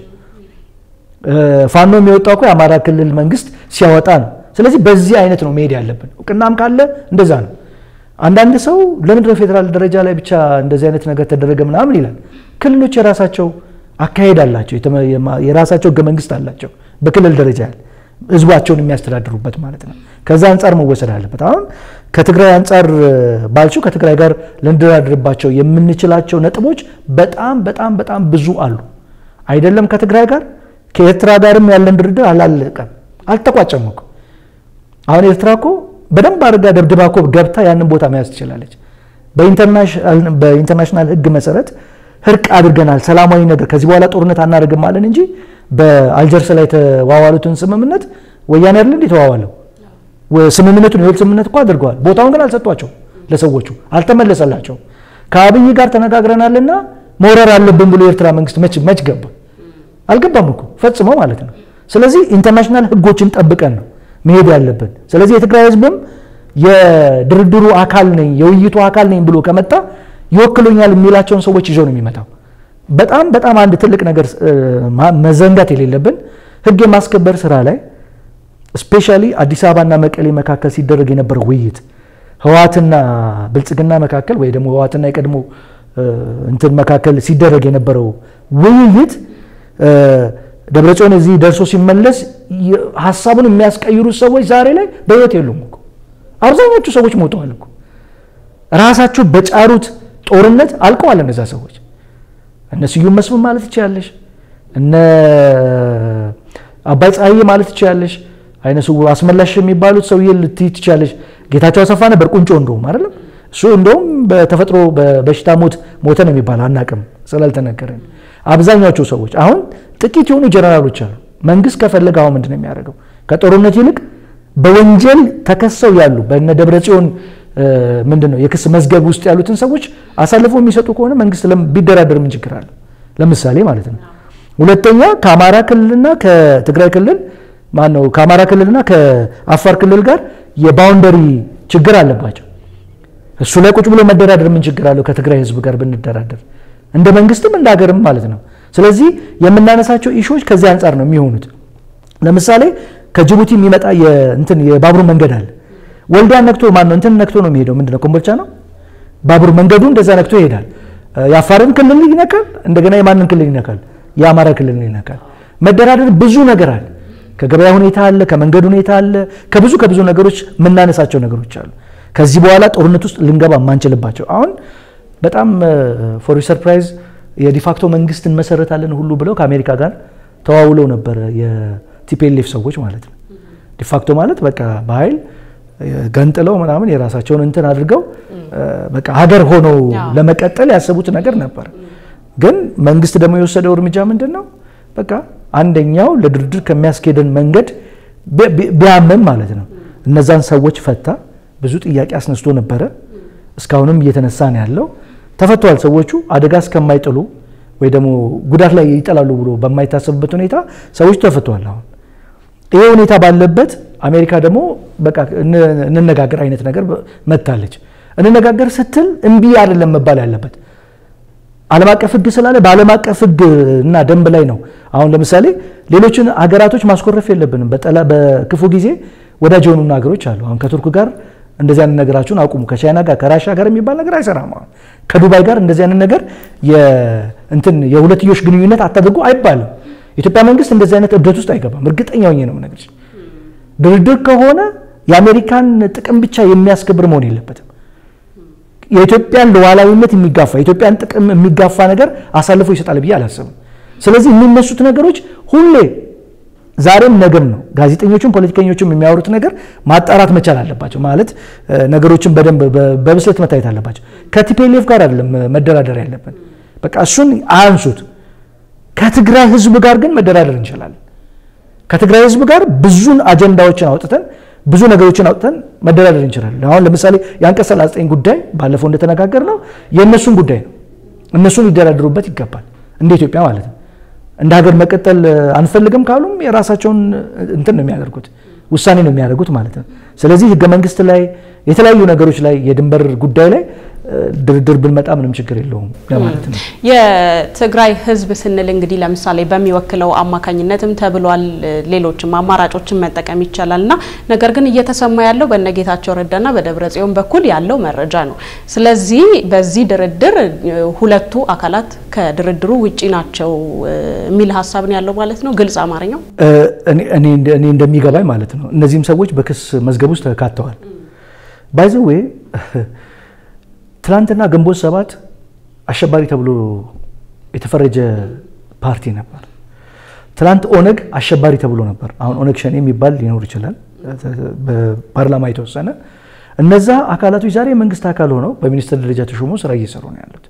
ፋኖ የሚወጣው እኮ የአማራ ክልል መንግስት ሲያወጣ ነው። ስለዚህ በዚህ አይነት ነው መሄድ ያለብን። እውቅናም ካለ እንደዛ ነው። አንዳንድ ሰው ለምንድን ነው ፌዴራል ደረጃ ላይ ብቻ እንደዚህ አይነት ነገር ተደረገ ምናምን ይላል። ክልሎች የራሳቸው አካሄድ አላቸው፣ የራሳቸው ህገ መንግስት አላቸው። በክልል ደረጃ ያለ ህዝባቸውን የሚያስተዳድሩበት ማለት ነው። ከዛ አንጻር መወሰድ አለበት። አሁን ከትግራይ አንጻር ባልችው ከትግራይ ጋር ልንደራድርባቸው የምንችላቸው ነጥቦች በጣም በጣም በጣም ብዙ አሉ። አይደለም ከትግራይ ጋር ከኤርትራ ጋርም ያለን ድርድር አላለቀም፣ አልተቋጨም እኮ አሁን ኤርትራ እኮ በደንብ አድርጋ ደብድባ እኮ ገብታ ያንን ቦታ መያዝ ትችላለች። በኢንተርናሽናል ህግ መሰረት እርቅ አድርገናል፣ ሰላማዊ ነገር ከዚህ በኋላ ጦርነት አናደርግም አለን እንጂ በአልጀርስ ላይ የተዋዋሉትን ስምምነት ወያኔ አይደል እንዴ የተዋዋለው? ስምምነቱን የወል ስምምነት እኮ አድርገዋል። ቦታውን ግን አልሰጧቸው፣ ለሰዎቹ አልተመለሰላቸው። ከአብይ ጋር ተነጋግረናልና መውረር አለብን ብሎ የኤርትራ መንግስት መች መች ገባ? አልገባም እኮ ፈጽሞ ማለት ነው። ስለዚህ ኢንተርናሽናል ህጎችን ጠብቀን ነው መሄድ ያለብን። ስለዚህ የትግራይ ህዝብም የድርድሩ አካል ነኝ የውይይቱ አካል ነኝ ብሎ ከመጣ ይወክሉኛል የሚላቸውን ሰዎች ይዞ ነው የሚመጣው። በጣም በጣም አንድ ትልቅ ነገር መዘንጋት የሌለብን ህግ የማስከበር ስራ ላይ ስፔሻሊ አዲስ አበባና መቀሌ መካከል ሲደረግ የነበረው ውይይት ህወሓትና ብልጽግና መካከል ወይ ደግሞ ህወሓትና የቀድሞ እንትን መካከል ሲደረግ የነበረው ውይይት ደብረጽዮን እዚህ ደርሶ ሲመለስ ሀሳቡን የሚያስቀይሩት ሰዎች ዛሬ ላይ በሕይወት የሉም እኮ። አብዛኞቹ ሰዎች ሞተዋል እኮ። ራሳቸው በጫሩት ጦርነት አልቀዋል እነዛ ሰዎች። እነ ስዩም መስፍን ማለት ትችላለሽ፣ እነ አባይ ፀሐዬ ማለት ትችላለሽ፣ አይነ ስውር አስመላሽ የሚባሉት ሰውዬ ልትይ ትችላለሽ። ጌታቸው አሰፋ ነበር ቁንጮ እንደውም አይደለም እሱ እንደውም በተፈጥሮ በበሽታ ሞት ሞተ ነው የሚባል አናቅም ስላልተነገረን። አብዛኛዎቹ ሰዎች አሁን ጥቂት የሆኑ ጀነራሎች አሉ። መንግስት ከፈለገ አሁን ምንድን ነው የሚያደርገው? ከጦርነት ይልቅ በወንጀል ተከሰው ያሉ በነ ደብረ ጽዮን ምንድን ነው የክስ መዝገብ ውስጥ ያሉትን ሰዎች አሳልፎ የሚሰጡ ከሆነ መንግስት ቢደራደር ምን ችግር አለ? ለምሳሌ ማለት ነው። ሁለተኛ ከአማራ ክልልና ከትግራይ ክልል ማን ነው ከአማራ ክልልና ከአፋር ክልል ጋር የባውንደሪ ችግር አለባቸው። እሱ ላይ ቁጭ ብሎ መደራደር ምን ችግር አለው? ከትግራይ ህዝብ ጋር ብንደራደር እንደ መንግስትም እንደ ሀገርም ማለት ነው። ስለዚህ የምናነሳቸው ኢሹዎች ከዚህ አንጻር ነው የሚሆኑት። ለምሳሌ ከጅቡቲ የሚመጣ እንትን የባቡር መንገድ አለ። ወልዲያ ነክቶ ማን ነው እንትን ነክቶ ነው የሚሄደው። ምንድነው ኮምቦልቻ ነው ባቡር መንገዱ እንደዛ ነክቶ ይሄዳል። የአፋርን ክልል ይነካል፣ እንደገና የማንን ክልል ይነካል? የአማራ ክልል ይነካል። መደራደር ብዙ ነገር አለ። ከገበያ ሁኔታ አለ፣ ከመንገድ ሁኔታ አለ፣ ከብዙ ከብዙ ነገሮች የምናነሳቸው ነገሮች አሉ። ከዚህ በኋላ ጦርነት ውስጥ ልንገባ የማንችልባቸው አሁን በጣም ፎር ሰርፕራይዝ የዲፋክቶ መንግስት እንመሰረታለን ሁሉ ብለው ከአሜሪካ ጋር ተዋውለው ነበረ የቲፒኤልኤፍ ሰዎች ማለት ነው። ዲፋክቶ ማለት በቃ በኃይል ገንጥለው ምናምን የራሳቸውን እንትን አድርገው በቃ ሀገር ሆነው ለመቀጠል ያሰቡት ነገር ነበር። ግን መንግስት ደግሞ የወሰደው እርምጃ ምንድን ነው? በቃ አንደኛው ለድርድር ከሚያስኬደን መንገድ ቢያምም ማለት ነው እነዛን ሰዎች ፈታ። ብዙ ጥያቄ አስነስቶ ነበረ። እስካሁንም እየተነሳ ነው ያለው። ተፈቷል። ሰዎቹ አደጋ እስከማይጥሉ ወይ ደግሞ ጉዳት ላይ ይጠላሉ ብሎ በማይታሰብበት ሁኔታ ሰዎች ተፈቷል። አሁን ይሄ ሁኔታ ባለበት አሜሪካ ደግሞ በቃ እንነጋገር አይነት ነገር መታለች። እንነጋገር ስትል እምቢ አይደለም መባል ያለበት ዓለም አቀፍ ሕግ ስላለ በዓለም አቀፍ ሕግ እና ደንብ ላይ ነው። አሁን ለምሳሌ ሌሎችን ሀገራቶች ማስኮረፍ የለብንም። በክፉ ጊዜ ወዳጅ የሆኑ ሀገሮች አሉ። አሁን ከቱርክ ጋር እንደዚህ አይነት ነገራችሁን አቁሙ፣ ከቻይና ጋር ከራሻ ጋር የሚባል ነገር አይሰራም። አሁን ከዱባይ ጋር እንደዚህ አይነት ነገር እንትን የሁለትዮሽ ግንኙነት አታድርጉ አይባልም። የኢትዮጵያ መንግስት እንደዚህ አይነት እብደት ውስጥ አይገባም። እርግጠኛ ሆኜ ነው የምነግርሽ። ድርድር ከሆነ የአሜሪካን ጥቅም ብቻ የሚያስከብር መሆን የለበትም። የኢትዮጵያን ሉዓላዊነት የሚጋፋ የኢትዮጵያን ጥቅም የሚጋፋ ነገር አሳልፎ ይሰጣል ብዬ አላስብም። ስለዚህ የሚነሱት ነገሮች ሁሌ ዛሬም ነገም ነው። ጋዜጠኞቹም ፖለቲከኞቹም የሚያወሩት ነገር ማጣራት መቻል አለባቸው። ማለት ነገሮችን በደንብ በብስለት መታየት አለባቸው። ከቲፒኤልኤፍ ጋር አይደለም መደራደር ያለብን። በቃ እሱን አንሱት። ከትግራይ ህዝብ ጋር ግን መደራደር እንችላለን። ከትግራይ ህዝብ ጋር ብዙን አጀንዳዎችን አውጥተን ብዙ ነገሮችን አውጥተን መደራደር እንችላለን። አሁን ለምሳሌ የአንቀጽ 39 ጉዳይ ባለፈው እንደተነጋገር ነው የእነሱን ጉዳይ ነው። እነሱን ሊደራደሩበት ይገባል፣ እንደ ኢትዮጵያ ማለት ነው። እንደ ሀገር መቀጠል አንፈልግም ካሉም የራሳቸውን እንትን ነው የሚያደርጉት፣ ውሳኔ ነው የሚያደርጉት ማለት ነው። ስለዚህ ህገ መንግስት ላይ የተለያዩ ነገሮች ላይ የድንበር ጉዳይ ላይ ድርድር ብንመጣ ምንም ችግር የለውም ለማለት ነው። የትግራይ ህዝብ ስንል እንግዲህ ለምሳሌ በሚወክለው አማካኝነትም ተብሏል። ሌሎችም አማራጮችን መጠቀም ይቻላል እና ነገር ግን እየተሰማ ያለው በነጌታቸው ረዳና በደብረ ጽዮን በኩል ያለው መረጃ ነው። ስለዚህ በዚህ ድርድር ሁለቱ አካላት ከድርድሩ ውጪ ናቸው የሚል ሀሳብ ነው ያለው ማለት ነው። ግልጽ አማርኛው እኔ እንደሚገባኝ ማለት ነው። እነዚህም ሰዎች በክስ መዝገብ ውስጥ ተካተዋል። ባይዘዌ ትላንትና ግንቦት ሰባት አሸባሪ ተብሎ የተፈረጀ ፓርቲ ነበር። ትላንት ኦነግ አሸባሪ ተብሎ ነበር። አሁን ኦነግ ሸኔ የሚባል ሊኖር ይችላል፣ በፓርላማ የተወሰነ። እነዛ አካላቶች ዛሬ የመንግስት አካል ሆነው በሚኒስትር ደረጃ ተሾሞ ስራ እየሰሩ ነው ያሉት።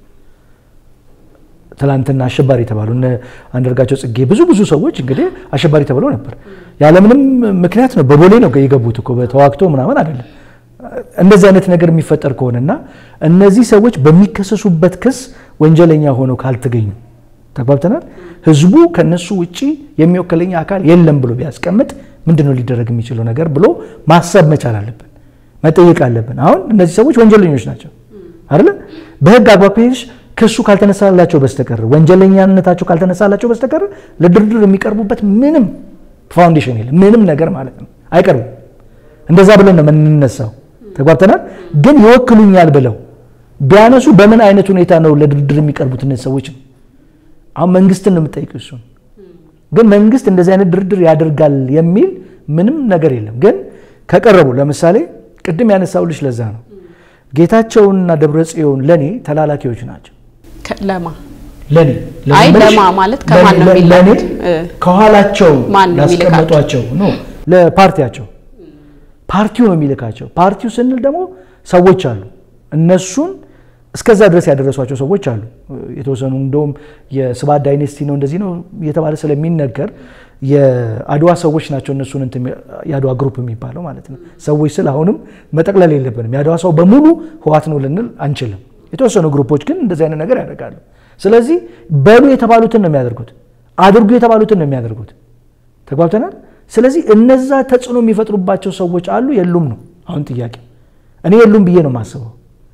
ትላንትና አሸባሪ የተባሉ እነ አንዳርጋቸው ጽጌ ብዙ ብዙ ሰዎች እንግዲህ አሸባሪ ተብለው ነበር። ያለምንም ምክንያት ነው በቦሌ ነው የገቡት እኮ በተዋግቶ ምናምን አይደለም። እንደዚህ አይነት ነገር የሚፈጠር ከሆነና እነዚህ ሰዎች በሚከሰሱበት ክስ ወንጀለኛ ሆነው ካልተገኙ ተግባብተናል። ህዝቡ ከነሱ ውጪ የሚወከለኛ አካል የለም ብሎ ቢያስቀምጥ ምንድነው ሊደረግ የሚችለው ነገር ብሎ ማሰብ መቻል አለብን፣ መጠየቅ አለብን። አሁን እነዚህ ሰዎች ወንጀለኞች ናቸው አይደለ? በህግ አግባብ ከሄድሽ ክሱ ካልተነሳላቸው በስተቀር ወንጀለኛነታቸው ካልተነሳላቸው በስተቀር ለድርድር የሚቀርቡበት ምንም ፋውንዴሽን የለም፣ ምንም ነገር ማለት ነው። አይቀርቡም። እንደዛ ብለን ነው የምንነሳው። ተጓብተናል። ግን ይወክሉኛል ብለው ቢያነሱ በምን አይነት ሁኔታ ነው ለድርድር የሚቀርቡት እነዚህ ሰዎች ነው? አሁን መንግስትን ነው የምጠይቀው። እሱን ግን መንግስት እንደዚህ አይነት ድርድር ያደርጋል የሚል ምንም ነገር የለም። ግን ከቀረቡ ለምሳሌ ቅድም ያነሳውልሽ ለዛ ነው ጌታቸውንና ደብረ ጽዮን ለኔ ተላላኪዎች ናቸው። ለማ ለኔ አይ ለማ ማለት ከማን ነው የሚላኩት? ከኋላቸው ማን ነው የሚልካቸው? ያስቀመጧቸው ነው ለፓርቲያቸው ፓርቲው ነው የሚልካቸው። ፓርቲው ስንል ደግሞ ሰዎች አሉ እነሱን እስከዛ ድረስ ያደረሷቸው ሰዎች አሉ። የተወሰኑ እንደውም የስብሐት ዳይኔስቲ ነው እንደዚህ ነው እየተባለ ስለሚነገር የአድዋ ሰዎች ናቸው እነሱን እንትን የአድዋ ግሩፕ የሚባለው ማለት ነው። ሰዎች ስል አሁንም መጠቅለል የለብንም። የአድዋ ሰው በሙሉ ህዋት ነው ልንል አንችልም። የተወሰኑ ግሩፖች ግን እንደዚህ አይነት ነገር ያደርጋሉ። ስለዚህ በሉ የተባሉትን ነው የሚያደርጉት፣ አድርጉ የተባሉትን ነው የሚያደርጉት። ተግባብተናል። ስለዚህ እነዛ ተጽዕኖ የሚፈጥሩባቸው ሰዎች አሉ የሉም ነው አሁን ጥያቄ። እኔ የሉም ብዬ ነው የማስበው።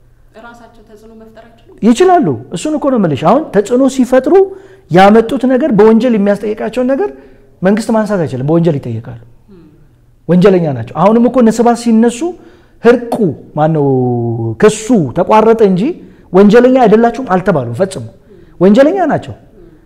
ይችላሉ። እሱን እኮ ነው የምልሽ። አሁን ተጽዕኖ ሲፈጥሩ ያመጡት ነገር በወንጀል የሚያስጠይቃቸውን ነገር መንግስት ማንሳት አይችልም። በወንጀል ይጠየቃሉ። ወንጀለኛ ናቸው። አሁንም እኮ ነስባት ሲነሱ ህርቁ ማነው ክሱ ተቋረጠ እንጂ ወንጀለኛ አይደላችሁም አልተባሉም። ፈጽሞ ወንጀለኛ ናቸው።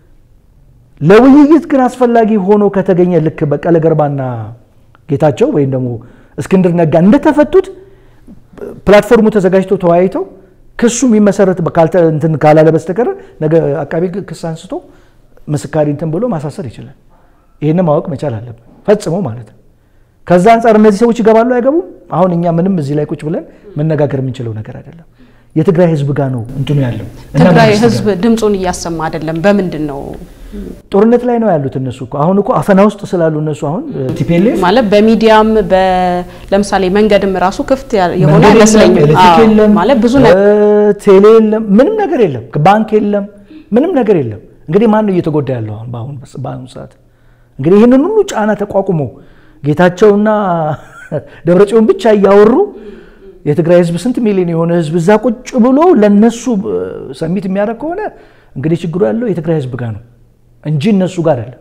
ለውይይት ግን አስፈላጊ ሆኖ ከተገኘ ልክ በቀለ ገርባና ጌታቸው ወይም ደግሞ እስክንድር ነጋ እንደተፈቱት ፕላትፎርሙ ተዘጋጅቶ ተወያይተው ክሱ የሚመሰረት እንትን ካላለ በስተቀር ነገ አቃቤ ክስ አንስቶ ምስካሪ እንትን ብሎ ማሳሰር ይችላል። ይህን ማወቅ መቻል አለብን ፈጽሞ ማለት ነው። ከዛ አንጻር እነዚህ ሰዎች ይገባሉ አይገቡም፣ አሁን እኛ ምንም እዚህ ላይ ቁጭ ብለን መነጋገር የምንችለው ነገር አይደለም። የትግራይ ህዝብ ጋር ነው እንትኑ ያለው። ትግራይ ህዝብ ድምፁን እያሰማ አይደለም። በምንድን ነው? ጦርነት ላይ ነው ያሉት እነሱ እኮ አሁን እኮ አፈና ውስጥ ስላሉ እነሱ አሁን ቲፒኤልኤፍ ማለት በሚዲያም ለምሳሌ መንገድም ራሱ ክፍት የሆነ አይመስለኝም። ማለት ብዙ ቴሌ የለም፣ ምንም ነገር የለም፣ ባንክ የለም፣ ምንም ነገር የለም። እንግዲህ ማን ነው እየተጎዳ ያለው አሁን በአሁኑ ሰዓት? እንግዲህ ይህንን ሁሉ ጫና ተቋቁሞ ጌታቸውና ደብረጽዮን ብቻ እያወሩ የትግራይ ህዝብ ስንት ሚሊዮን የሆነ ህዝብ እዛ ቁጭ ብሎ ለነሱ ሰሚት የሚያደርግ ከሆነ እንግዲህ ችግሩ ያለው የትግራይ ህዝብ ጋር ነው እንጂ እነሱ ጋር አይደለም።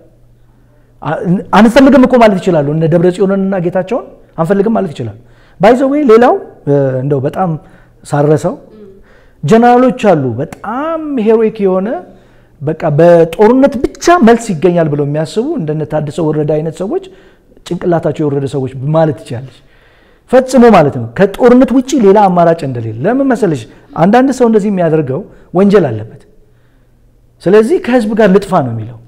አንፈልግም እኮ ማለት ይችላሉ። እነ ደብረ ጽዮንንና ጌታቸውን አንፈልግም ማለት ይችላሉ። ባይዘዌ ሌላው እንደው በጣም ሳረሰው ጀነራሎች አሉ በጣም ሄሮይክ የሆነ በቃ በጦርነት ብቻ መልስ ይገኛል ብለው የሚያስቡ እንደነ ታደሰ ወረደ አይነት ሰዎች ጭንቅላታቸው የወረደ ሰዎች ማለት ይቻለች ፈጽሞ ማለት ነው። ከጦርነት ውጭ ሌላ አማራጭ እንደሌለ ለምን መሰለሽ? አንዳንድ ሰው እንደዚህ የሚያደርገው ወንጀል አለበት። ስለዚህ ከህዝብ ጋር ልጥፋ ነው የሚለው።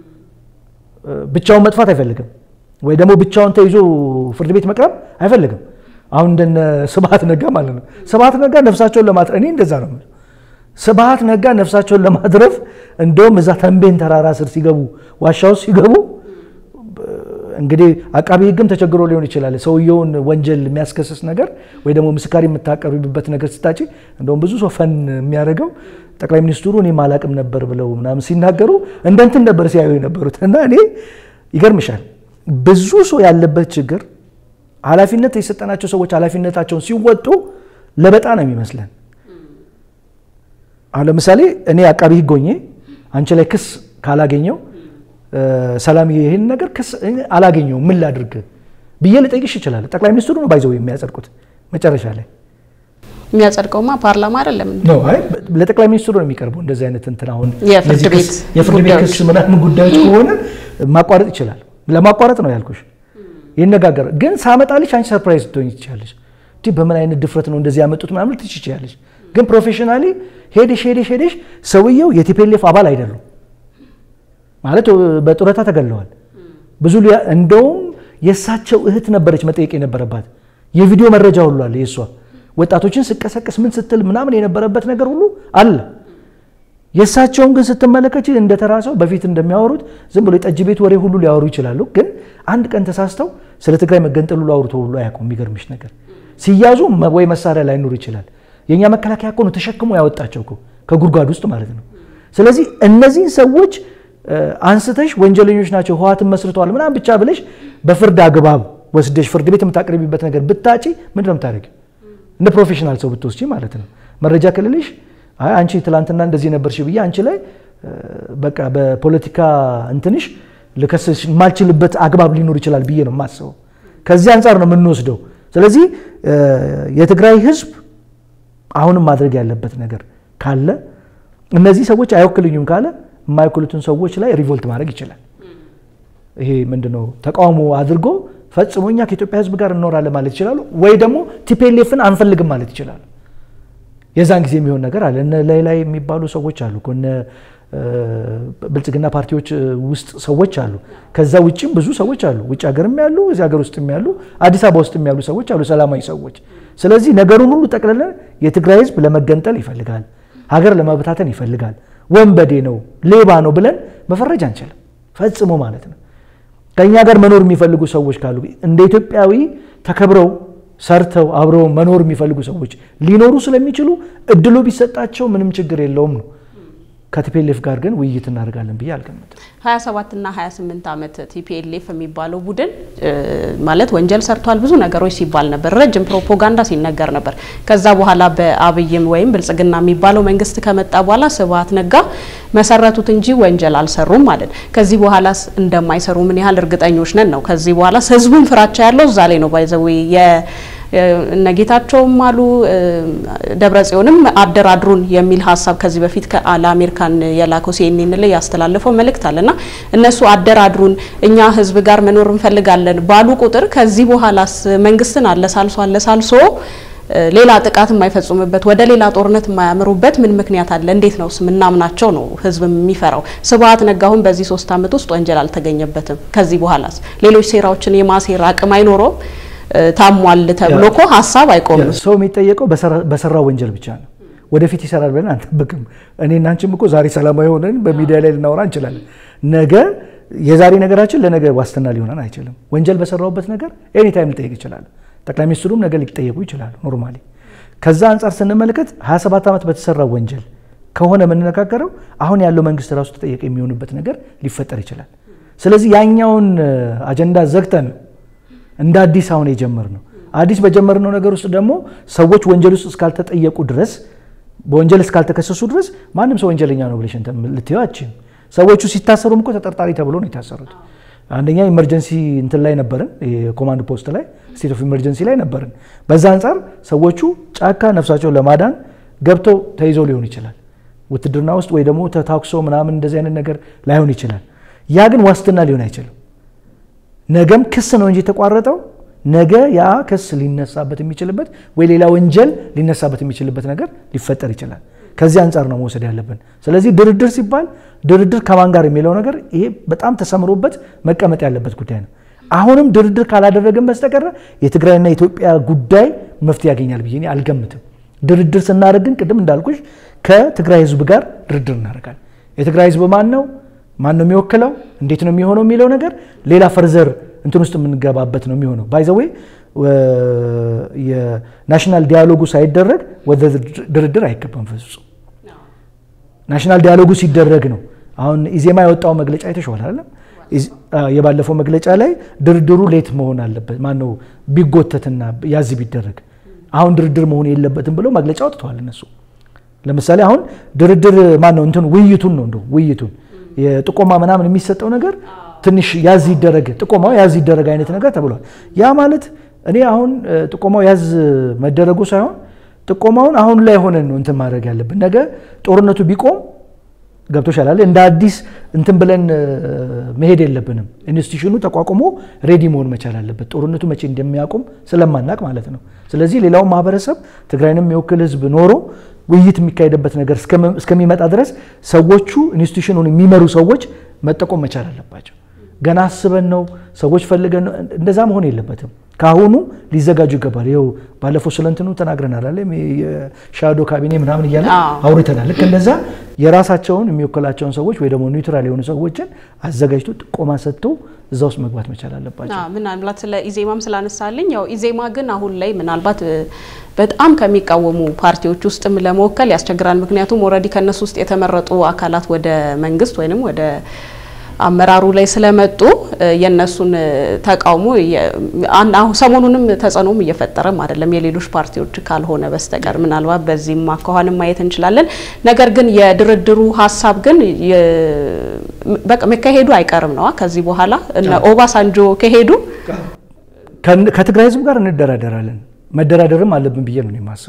ብቻውን መጥፋት አይፈልግም፣ ወይ ደግሞ ብቻውን ተይዞ ፍርድ ቤት መቅረብ አይፈልግም። አሁን እንደነ ስብሐት ነጋ ማለት ነው። ስብሐት ነጋ ነፍሳቸውን ለማትረፍ እኔ እንደዛ ነው ስብሐት ነጋ ነፍሳቸውን ለማትረፍ እንደውም እዛ ተንቤን ተራራ ስር ሲገቡ ዋሻ ውስጥ ሲገቡ እንግዲህ አቃቢ ህግም ተቸግሮ ሊሆን ይችላል። ሰውየውን ወንጀል የሚያስከስስ ነገር ወይ ደግሞ ምስካሪ የምታቀርብበት ነገር ስታጭ እንደውም ብዙ ሰው ፈን የሚያደርገው ጠቅላይ ሚኒስትሩ እኔ ማላቅም ነበር ብለው ምናምን ሲናገሩ እንደ እንትን ነበር ሲያዩ የነበሩት እና እኔ ይገርምሻል ብዙ ሰው ያለበት ችግር ኃላፊነት የሰጠናቸው ሰዎች ኃላፊነታቸውን ሲወጡ ለበጣ ነው የሚመስለን። አሁን ለምሳሌ እኔ አቃቢ ህግ ሆኜ አንቺ ላይ ክስ ካላገኘው ሰላም ይህን ነገር ክስ አላገኘውም ምን ላድርግ ብዬ ልጠይቅሽ ይችላል። ጠቅላይ ሚኒስትሩ ነው ባይዘው የሚያጸድቁት መጨረሻ ላይ የሚያጸድቀውማ ፓርላማ አይደለም። ለጠቅላይ ሚኒስትሩ ነው የሚቀርበው። እንደዚህ አይነት እንትን አሁን የፍርድ ቤት የፍርድ ቤት ክስ ምናምን ጉዳዮች ከሆነ ማቋረጥ ይችላል። ለማቋረጥ ነው ያልኩሽ። ይነጋገር ግን ሳመጣልሽ አንቺ ሰርፕራይዝ ትሆኝ ትችላለሽ። እንዲህ በምን አይነት ድፍረት ነው እንደዚህ ያመጡት ምናምን ትች ትችላለሽ። ግን ፕሮፌሽናሊ ሄደሽ ሄደሽ ሄደሽ ሰውየው የቲፒኤልኤፍ አባል አይደሉም ማለት በጡረታ ተገለዋል። ብዙ እንደውም የእሳቸው እህት ነበረች መጠየቅ የነበረባት የቪዲዮ መረጃ ሁሉ አለ የእሷ ወጣቶችን ስቀሰቅስ ምን ስትል ምናምን የነበረበት ነገር ሁሉ አለ። የእሳቸውን ግን ስትመለከች እንደተራሰው በፊት እንደሚያወሩት ዝም ብሎ የጠጅ ቤት ወሬ ሁሉ ሊያወሩ ይችላሉ። ግን አንድ ቀን ተሳስተው ስለ ትግራይ መገንጠል ሁሉ አውርቶ ሁሉ አያውቁም። የሚገርምሽ ነገር ሲያዙ ወይ መሳሪያ ላይኖር ይችላል። የእኛ መከላከያ እኮ ነው ተሸክሞ ያወጣቸው እኮ ከጉድጓድ ውስጥ ማለት ነው። ስለዚህ እነዚህን ሰዎች አንስተሽ ወንጀለኞች ናቸው ህወሓትን መስርተዋል ምናምን ብቻ ብለሽ በፍርድ አግባብ ወስደሽ ፍርድ ቤት የምታቀርቢበት ነገር ብታጪ ምንድን ነው የምታደርጊው? እንደ ፕሮፌሽናል ሰው ብትወስጂ ማለት ነው። መረጃ ክልልሽ አይ አንቺ ትላንትና እንደዚህ ነበርሽ ብዬ አንቺ ላይ በቃ በፖለቲካ እንትንሽ ልከስሽ የማልችልበት አግባብ ሊኖር ይችላል ብዬ ነው የማስበው። ከዚህ አንጻር ነው የምንወስደው። ስለዚህ የትግራይ ህዝብ አሁንም ማድረግ ያለበት ነገር ካለ እነዚህ ሰዎች አይወክልኙም ካለ የማይወክሉትን ሰዎች ላይ ሪቮልት ማድረግ ይችላል። ይሄ ምንድነው ተቃውሞ አድርጎ ፈጽሞ እኛ ከኢትዮጵያ ሕዝብ ጋር እንኖራለን ማለት ይችላሉ። ወይ ደግሞ ቲፒኤልኤፍን አንፈልግም ማለት ይችላሉ። የዛን ጊዜ የሚሆን ነገር አለ። እነ ላይ ላይ የሚባሉ ሰዎች አሉ እኮ እነ ብልጽግና ፓርቲዎች ውስጥ ሰዎች አሉ። ከዛ ውጭም ብዙ ሰዎች አሉ። ውጭ ሀገርም ያሉ እዚህ ሀገር ውስጥም ያሉ አዲስ አበባ ውስጥም ያሉ ሰዎች አሉ፣ ሰላማዊ ሰዎች። ስለዚህ ነገሩን ሁሉ ጠቅልለን የትግራይ ህዝብ ለመገንጠል ይፈልጋል፣ ሀገር ለመበታተን ይፈልጋል፣ ወንበዴ ነው፣ ሌባ ነው ብለን መፈረጅ አንችልም፣ ፈጽሞ ማለት ነው። ከእኛ ጋር መኖር የሚፈልጉ ሰዎች ካሉ እንደ ኢትዮጵያዊ ተከብረው ሰርተው አብረው መኖር የሚፈልጉ ሰዎች ሊኖሩ ስለሚችሉ እድሉ ቢሰጣቸው ምንም ችግር የለውም ነው። ከቲፒኤልኤፍ ጋር ግን ውይይት እናደርጋለን ብዬ አልገምትም። 27 እና 28 ዓመት ቲፒኤልኤፍ የሚባለው ቡድን ማለት ወንጀል ሰርቷል ብዙ ነገሮች ሲባል ነበር። ረጅም ፕሮፓጋንዳ ሲነገር ነበር። ከዛ በኋላ በአብይም ወይም ብልጽግና የሚባለው መንግስት ከመጣ በኋላ ስብሀት ነጋ መሰረቱት እንጂ ወንጀል አልሰሩም ማለት ከዚህ በኋላ እንደማይሰሩ ምን ያህል እርግጠኞች ነን ነው። ከዚህ በኋላ ህዝቡን ፍራቻ ያለው እዛ ላይ ነው ባይዘዊ እነጌታቸውም አሉ ደብረ ጽዮንም አደራድሩን የሚል ሀሳብ ከዚህ በፊት ለአሜሪካን የላከው ሲኤንኤን ላይ ያስተላለፈው መልእክት አለና እነሱ አደራድሩን እኛ ህዝብ ጋር መኖር እንፈልጋለን ባሉ ቁጥር ከዚህ በኋላስ መንግስትን አለሳልሶ አለሳልሶ ሌላ ጥቃት የማይፈጽሙበት ወደ ሌላ ጦርነት የማያምሩበት ምን ምክንያት አለ? እንዴት ነው ምናምናቸው ነው ህዝብ የሚፈራው? ስብሀት ነጋ አሁን በዚህ ሶስት አመት ውስጥ ወንጀል አልተገኘበትም። ከዚህ በኋላስ ሌሎች ሴራዎችን የማሴር አቅም አይኖረውም? ታሟል ተብሎ እኮ ሀሳብ አይቆምም። ሰው የሚጠየቀው በሰራው ወንጀል ብቻ ነው። ወደፊት ይሰራል ብለን አንጠብቅም። እኔና አንቺም እኮ ዛሬ ሰላማዊ ሆነን በሚዲያ ላይ ልናወራ እንችላለን። ነገ የዛሬ ነገራችን ለነገ ዋስትና ሊሆነን አይችልም። ወንጀል በሰራውበት ነገር ኤኒታይም ልጠየቅ ይችላል። ጠቅላይ ሚኒስትሩም ነገ ሊጠየቁ ይችላሉ። ኖርማሊ ከዛ አንጻር ስንመለከት 27 ዓመት በተሰራው ወንጀል ከሆነ የምንነጋገረው አሁን ያለው መንግስት ራሱ ተጠየቅ የሚሆንበት ነገር ሊፈጠር ይችላል። ስለዚህ ያኛውን አጀንዳ ዘግተን እንደ አዲስ አሁን የጀመር ነው። አዲስ በጀመርነው ነገር ውስጥ ደግሞ ሰዎች ወንጀል ውስጥ እስካልተጠየቁ ድረስ በወንጀል እስካልተከሰሱ ድረስ ማንም ሰው ወንጀለኛ ነው ብለሽ ልትይው አትችይም። ሰዎቹ ሲታሰሩም እኮ ተጠርጣሪ ተብሎ ነው የታሰሩት። አንደኛ ኢመርጀንሲ እንትን ላይ ነበርን፣ የኮማንድ ፖስት ላይ ስቴት ኦፍ ኢመርጀንሲ ላይ ነበርን። በዛ አንጻር ሰዎቹ ጫካ ነፍሳቸውን ለማዳን ገብተው ተይዘው ሊሆን ይችላል። ውትድርና ውስጥ ወይ ደግሞ ተታኩሰው ምናምን እንደዚህ አይነት ነገር ላይሆን ይችላል። ያ ግን ዋስትና ሊሆን አይችልም። ነገም ክስ ነው እንጂ የተቋረጠው ነገ ያ ክስ ሊነሳበት የሚችልበት ወይ ሌላ ወንጀል ሊነሳበት የሚችልበት ነገር ሊፈጠር ይችላል። ከዚህ አንጻር ነው መውሰድ ያለብን። ስለዚህ ድርድር ሲባል ድርድር ከማን ጋር የሚለው ነገር ይሄ በጣም ተሰምሮበት መቀመጥ ያለበት ጉዳይ ነው። አሁንም ድርድር ካላደረግን በስተቀረ የትግራይና የኢትዮጵያ ጉዳይ መፍትሄ ያገኛል ብዬ እኔ አልገምትም። ድርድር ስናደርግ ግን ቅድም እንዳልኩሽ ከትግራይ ሕዝብ ጋር ድርድር እናደርጋለን። የትግራይ ሕዝብ ማን ነው ማን ነው የሚወክለው እንዴት ነው የሚሆነው የሚለው ነገር ሌላ ፈርዘር እንትን ውስጥ የምንገባበት ነው የሚሆነው። ባይዘዌ የናሽናል ዲያሎጉ ሳይደረግ ወደ ድርድር አይገባም ፍጹም። ናሽናል ዲያሎጉ ሲደረግ ነው። አሁን ኢዜማ ያወጣው መግለጫ አይተሽዋል አይደለም? የባለፈው መግለጫ ላይ ድርድሩ ሌት መሆን አለበት ማነው ቢጎተትና ያዝ ቢደረግ አሁን ድርድር መሆን የለበትም ብለው መግለጫ አውጥተዋል እነሱ። ለምሳሌ አሁን ድርድር ማነው እንትን ውይይቱን ነው እንደው ውይይቱን የጥቆማ ምናምን የሚሰጠው ነገር ትንሽ ያዝ ይደረግ ጥቆማው ያዝ ይደረግ አይነት ነገር ተብሏል። ያ ማለት እኔ አሁን ጥቆማው ያዝ መደረጉ ሳይሆን ጥቆማውን አሁን ላይ ሆነን ነው እንትን ማድረግ ያለብን። ነገ ጦርነቱ ቢቆም ገብቶሻል አይደል? እንደ አዲስ እንትን ብለን መሄድ የለብንም። ኢንስቲትዩሽኑ ተቋቁሞ ሬዲ መሆን መቻል አለበት። ጦርነቱ መቼ እንደሚያቆም ስለማናቅ ማለት ነው። ስለዚህ ሌላውን ማህበረሰብ ትግራይንም የሚወክል ህዝብ ኖሮ ውይይት የሚካሄድበት ነገር እስከሚመጣ ድረስ ሰዎቹ ኢንስቲትዩሽኑን የሚመሩ ሰዎች መጠቆም መቻል አለባቸው። ገና አስበን ነው ሰዎች ፈልገን ነው እንደዛ መሆን የለበትም። ከአሁኑ ሊዘጋጁ ይገባል። ይኸው ባለፈው ስለ እንትኑ ተናግረናል አለ የሻዶ ካቢኔ ምናምን እያለ አውርተናል። ልክ እንደዛ የራሳቸውን የሚወክላቸውን ሰዎች ወይ ደግሞ ኒውትራል የሆኑ ሰዎችን አዘጋጅቶ ጥቆማ ሰጥቶ እዛ ውስጥ መግባት መቻል አለባቸው። ምናልባት ስለ ኢዜማም ስላነሳልኝ ያው ኢዜማ ግን አሁን ላይ ምናልባት በጣም ከሚቃወሙ ፓርቲዎች ውስጥም ለመወከል ያስቸግራል። ምክንያቱም ኦልሬዲ ከእነሱ ውስጥ የተመረጡ አካላት ወደ መንግስት ወይንም ወደ አመራሩ ላይ ስለመጡ የነሱን ተቃውሞ ሰሞኑንም ተጽዕኖም እየፈጠረም አይደለም የሌሎች ፓርቲዎች ካልሆነ በስተቀር ምናልባት በዚህም አኳኋንም ማየት እንችላለን። ነገር ግን የድርድሩ ሀሳብ ግን በቃ መካሄዱ አይቀርም ነዋ። ከዚህ በኋላ እነ ኦባሳንጆ ከሄዱ ከትግራይ ህዝብ ጋር እንደራደራለን። መደራደርም አለብን ብዬ ነው የማስበው።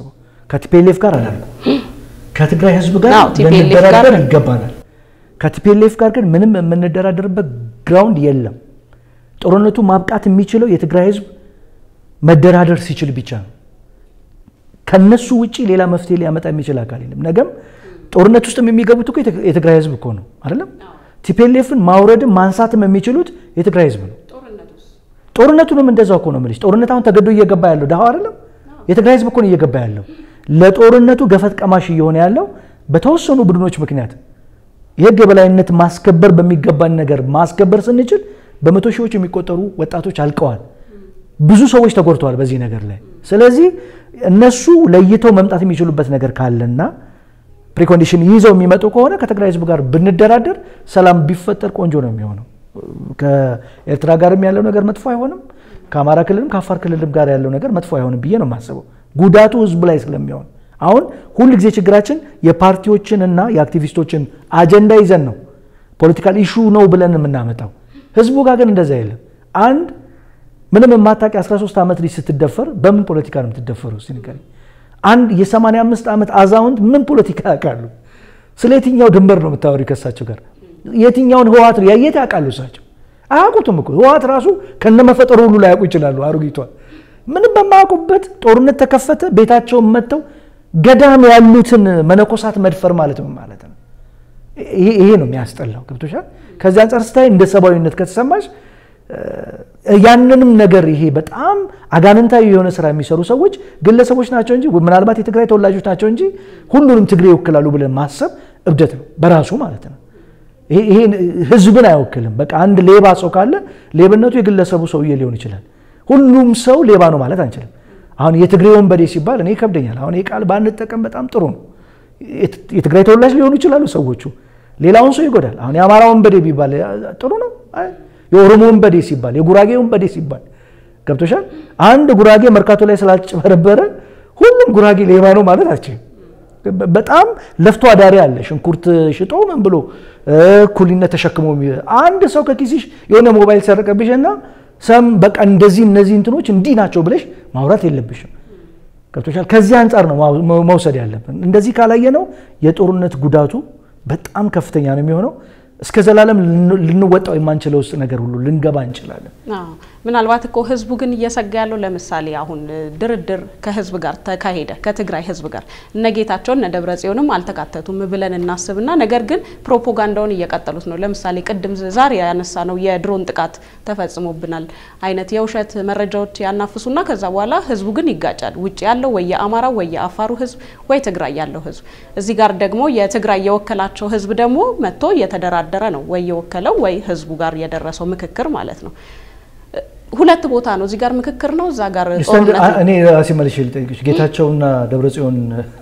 ከቲፒኤልኤፍ ጋር አላልኩ። ከትግራይ ህዝብ ጋር አዎ፣ TPLF ጋር- ልንደራደር ይገባናል። ከቲፒኤልኤፍ ጋር ግን ምንም የምንደራደርበት ግራውንድ የለም። ጦርነቱ ማብቃት የሚችለው የትግራይ ህዝብ መደራደር ሲችል ብቻ ነው። ከነሱ ውጪ ሌላ መፍትሄ ሊያመጣ የሚችል አካል የለም። ነገም ጦርነት ውስጥ የሚገቡት እኮ የትግ- የትግራይ ህዝብ እኮ ነው አይደለም። ቲፒኤልኤፍን ማውረድም ማንሳትም የሚችሉት የትግራይ ህዝብ ነው። ጦርነቱንም እንደዛው እኮ ነው የምልሽ። ጦርነት አሁን ተገዶ እየገባ ያለው ድሃው አይደለም፣ የትግራይ ህዝብ እኮ ነው እየገባ ያለው። ለጦርነቱ ገፈት ቀማሽ እየሆነ ያለው በተወሰኑ ቡድኖች ምክንያት የህግ የበላይነት ማስከበር በሚገባን ነገር ማስከበር ስንችል በመቶ ሺዎች የሚቆጠሩ ወጣቶች አልቀዋል። ብዙ ሰዎች ተጎድተዋል በዚህ ነገር ላይ። ስለዚህ እነሱ ለይተው መምጣት የሚችሉበት ነገር ካለና ፕሪኮንዲሽን ይዘው የሚመጡ ከሆነ ከትግራይ ህዝብ ጋር ብንደራደር ሰላም ቢፈጠር ቆንጆ ነው የሚሆነው። ከኤርትራ ጋርም ያለው ነገር መጥፎ አይሆንም። ከአማራ ክልልም ከአፋር ክልልም ጋር ያለው ነገር መጥፎ አይሆንም ብዬ ነው የማስበው፣ ጉዳቱ ህዝብ ላይ ስለሚሆን። አሁን ሁል ጊዜ ችግራችን የፓርቲዎችን እና የአክቲቪስቶችን አጀንዳ ይዘን ነው ፖለቲካል ኢሹ ነው ብለን የምናመጣው። ህዝቡ ጋር ግን እንደዛ የለም። አንድ ምንም የማታውቂ 13 ዓመት ልጅ ስትደፈር በምን ፖለቲካ ነው የምትደፈረው? እስኪ ንገሪኝ። አንድ የ85 ዓመት አዛውንት ምን ፖለቲካ ያውቃሉ? ስለ የትኛው ድንበር ነው የምታወሪ ከእሳቸው ጋር? የትኛውን ህወሓት ነው ያየት ያውቃሉ? እሳቸው አያውቁትም እኮ ህወሓት ራሱ ከነመፈጠሩ ሁሉ ላያውቁ ይችላሉ። አሮጊቷ ምንም በማያውቁበት ጦርነት ተከፈተ። ቤታቸውን መጥተው ገዳም ያሉትን መነኮሳት መድፈር ማለት ነው ማለት ነው። ይሄ ይሄ ነው የሚያስጠላው። ገብቶሻል? ከዚህ አንጻር ስታይ እንደ ሰብአዊነት ከተሰማሽ ያንንም ነገር ይሄ በጣም አጋንንታዊ የሆነ ስራ የሚሰሩ ሰዎች ግለሰቦች ናቸው እንጂ ምናልባት የትግራይ ተወላጆች ናቸው እንጂ ሁሉንም ትግሬ ይወክላሉ ብለን ማሰብ እብደት ነው በራሱ ማለት ነው። ይሄ ይሄ ህዝብን አይወክልም። በቃ አንድ ሌባ ሰው ካለ ሌብነቱ የግለሰቡ ሰውዬ ሊሆን ይችላል። ሁሉም ሰው ሌባ ነው ማለት አንችልም። አሁን የትግሬ ወንበዴ ሲባል እኔ ይከብደኛል። አሁን ይህ ቃል ባንጠቀም በጣም ጥሩ ነው። የትግራይ ተወላጅ ሊሆኑ ይችላሉ ሰዎቹ፣ ሌላውን ሰው ይጎዳል። አሁን የአማራ ወንበዴ ቢባል ጥሩ ነው። የኦሮሞ ወንበዴ ሲባል፣ የጉራጌ ወንበዴ ሲባል ገብቶሻል። አንድ ጉራጌ መርካቶ ላይ ስላልጨበረበረ ሁሉም ጉራጌ ሌባ ነው ማለት አልችልም። በጣም ለፍቶ አዳሪ አለ። ሽንኩርት ሽጦ ምን ብሎ እኩልነት ተሸክሞ አንድ ሰው ከኪስሽ የሆነ ሞባይል ሰረቀብሽ እና ሰም በቃ እንደዚህ እነዚህ እንትኖች እንዲህ ናቸው ብለሽ ማውራት የለብሽም። ገብቶሻል። ከዚህ አንጻር ነው መውሰድ ያለብን። እንደዚህ ካላየ ነው የጦርነት ጉዳቱ በጣም ከፍተኛ ነው የሚሆነው። እስከ ዘላለም ልንወጣው የማንችለው ውስጥ ነገር ሁሉ ልንገባ እንችላለን። ምናልባት እኮ ህዝቡ ግን እየሰጋ ያለው ለምሳሌ አሁን ድርድር ከህዝብ ጋር ተካሄደ ከትግራይ ህዝብ ጋር እነ ጌታቸውን እነ ደብረ ጽዮንም አልተካተቱም ብለን እናስብና ነገር ግን ፕሮፓጋንዳውን እየቀጠሉት ነው። ለምሳሌ ቅድም ዛሬ ያነሳ ነው የድሮን ጥቃት ተፈጽሞብናል አይነት የውሸት መረጃዎች ያናፍሱና ከዛ በኋላ ህዝቡ ግን ይጋጫል። ውጭ ያለው ወይ የአማራው ወይ የአፋሩ ህዝብ ወይ ትግራይ ያለው ህዝብ እዚህ ጋር ደግሞ የትግራይ የወከላቸው ህዝብ ደግሞ መጥቶ እየተደራደረ ነው ወይ የወከለው ወይ ህዝቡ ጋር የደረሰው ምክክር ማለት ነው። ሁለት ቦታ ነው። እዚህ ጋር ምክክር ነው፣ እዛ ጋር ጦርነት ነው። እኔ ራሴ መልሼ ልጠይቅሽ፣ ጌታቸውና ደብረጽዮን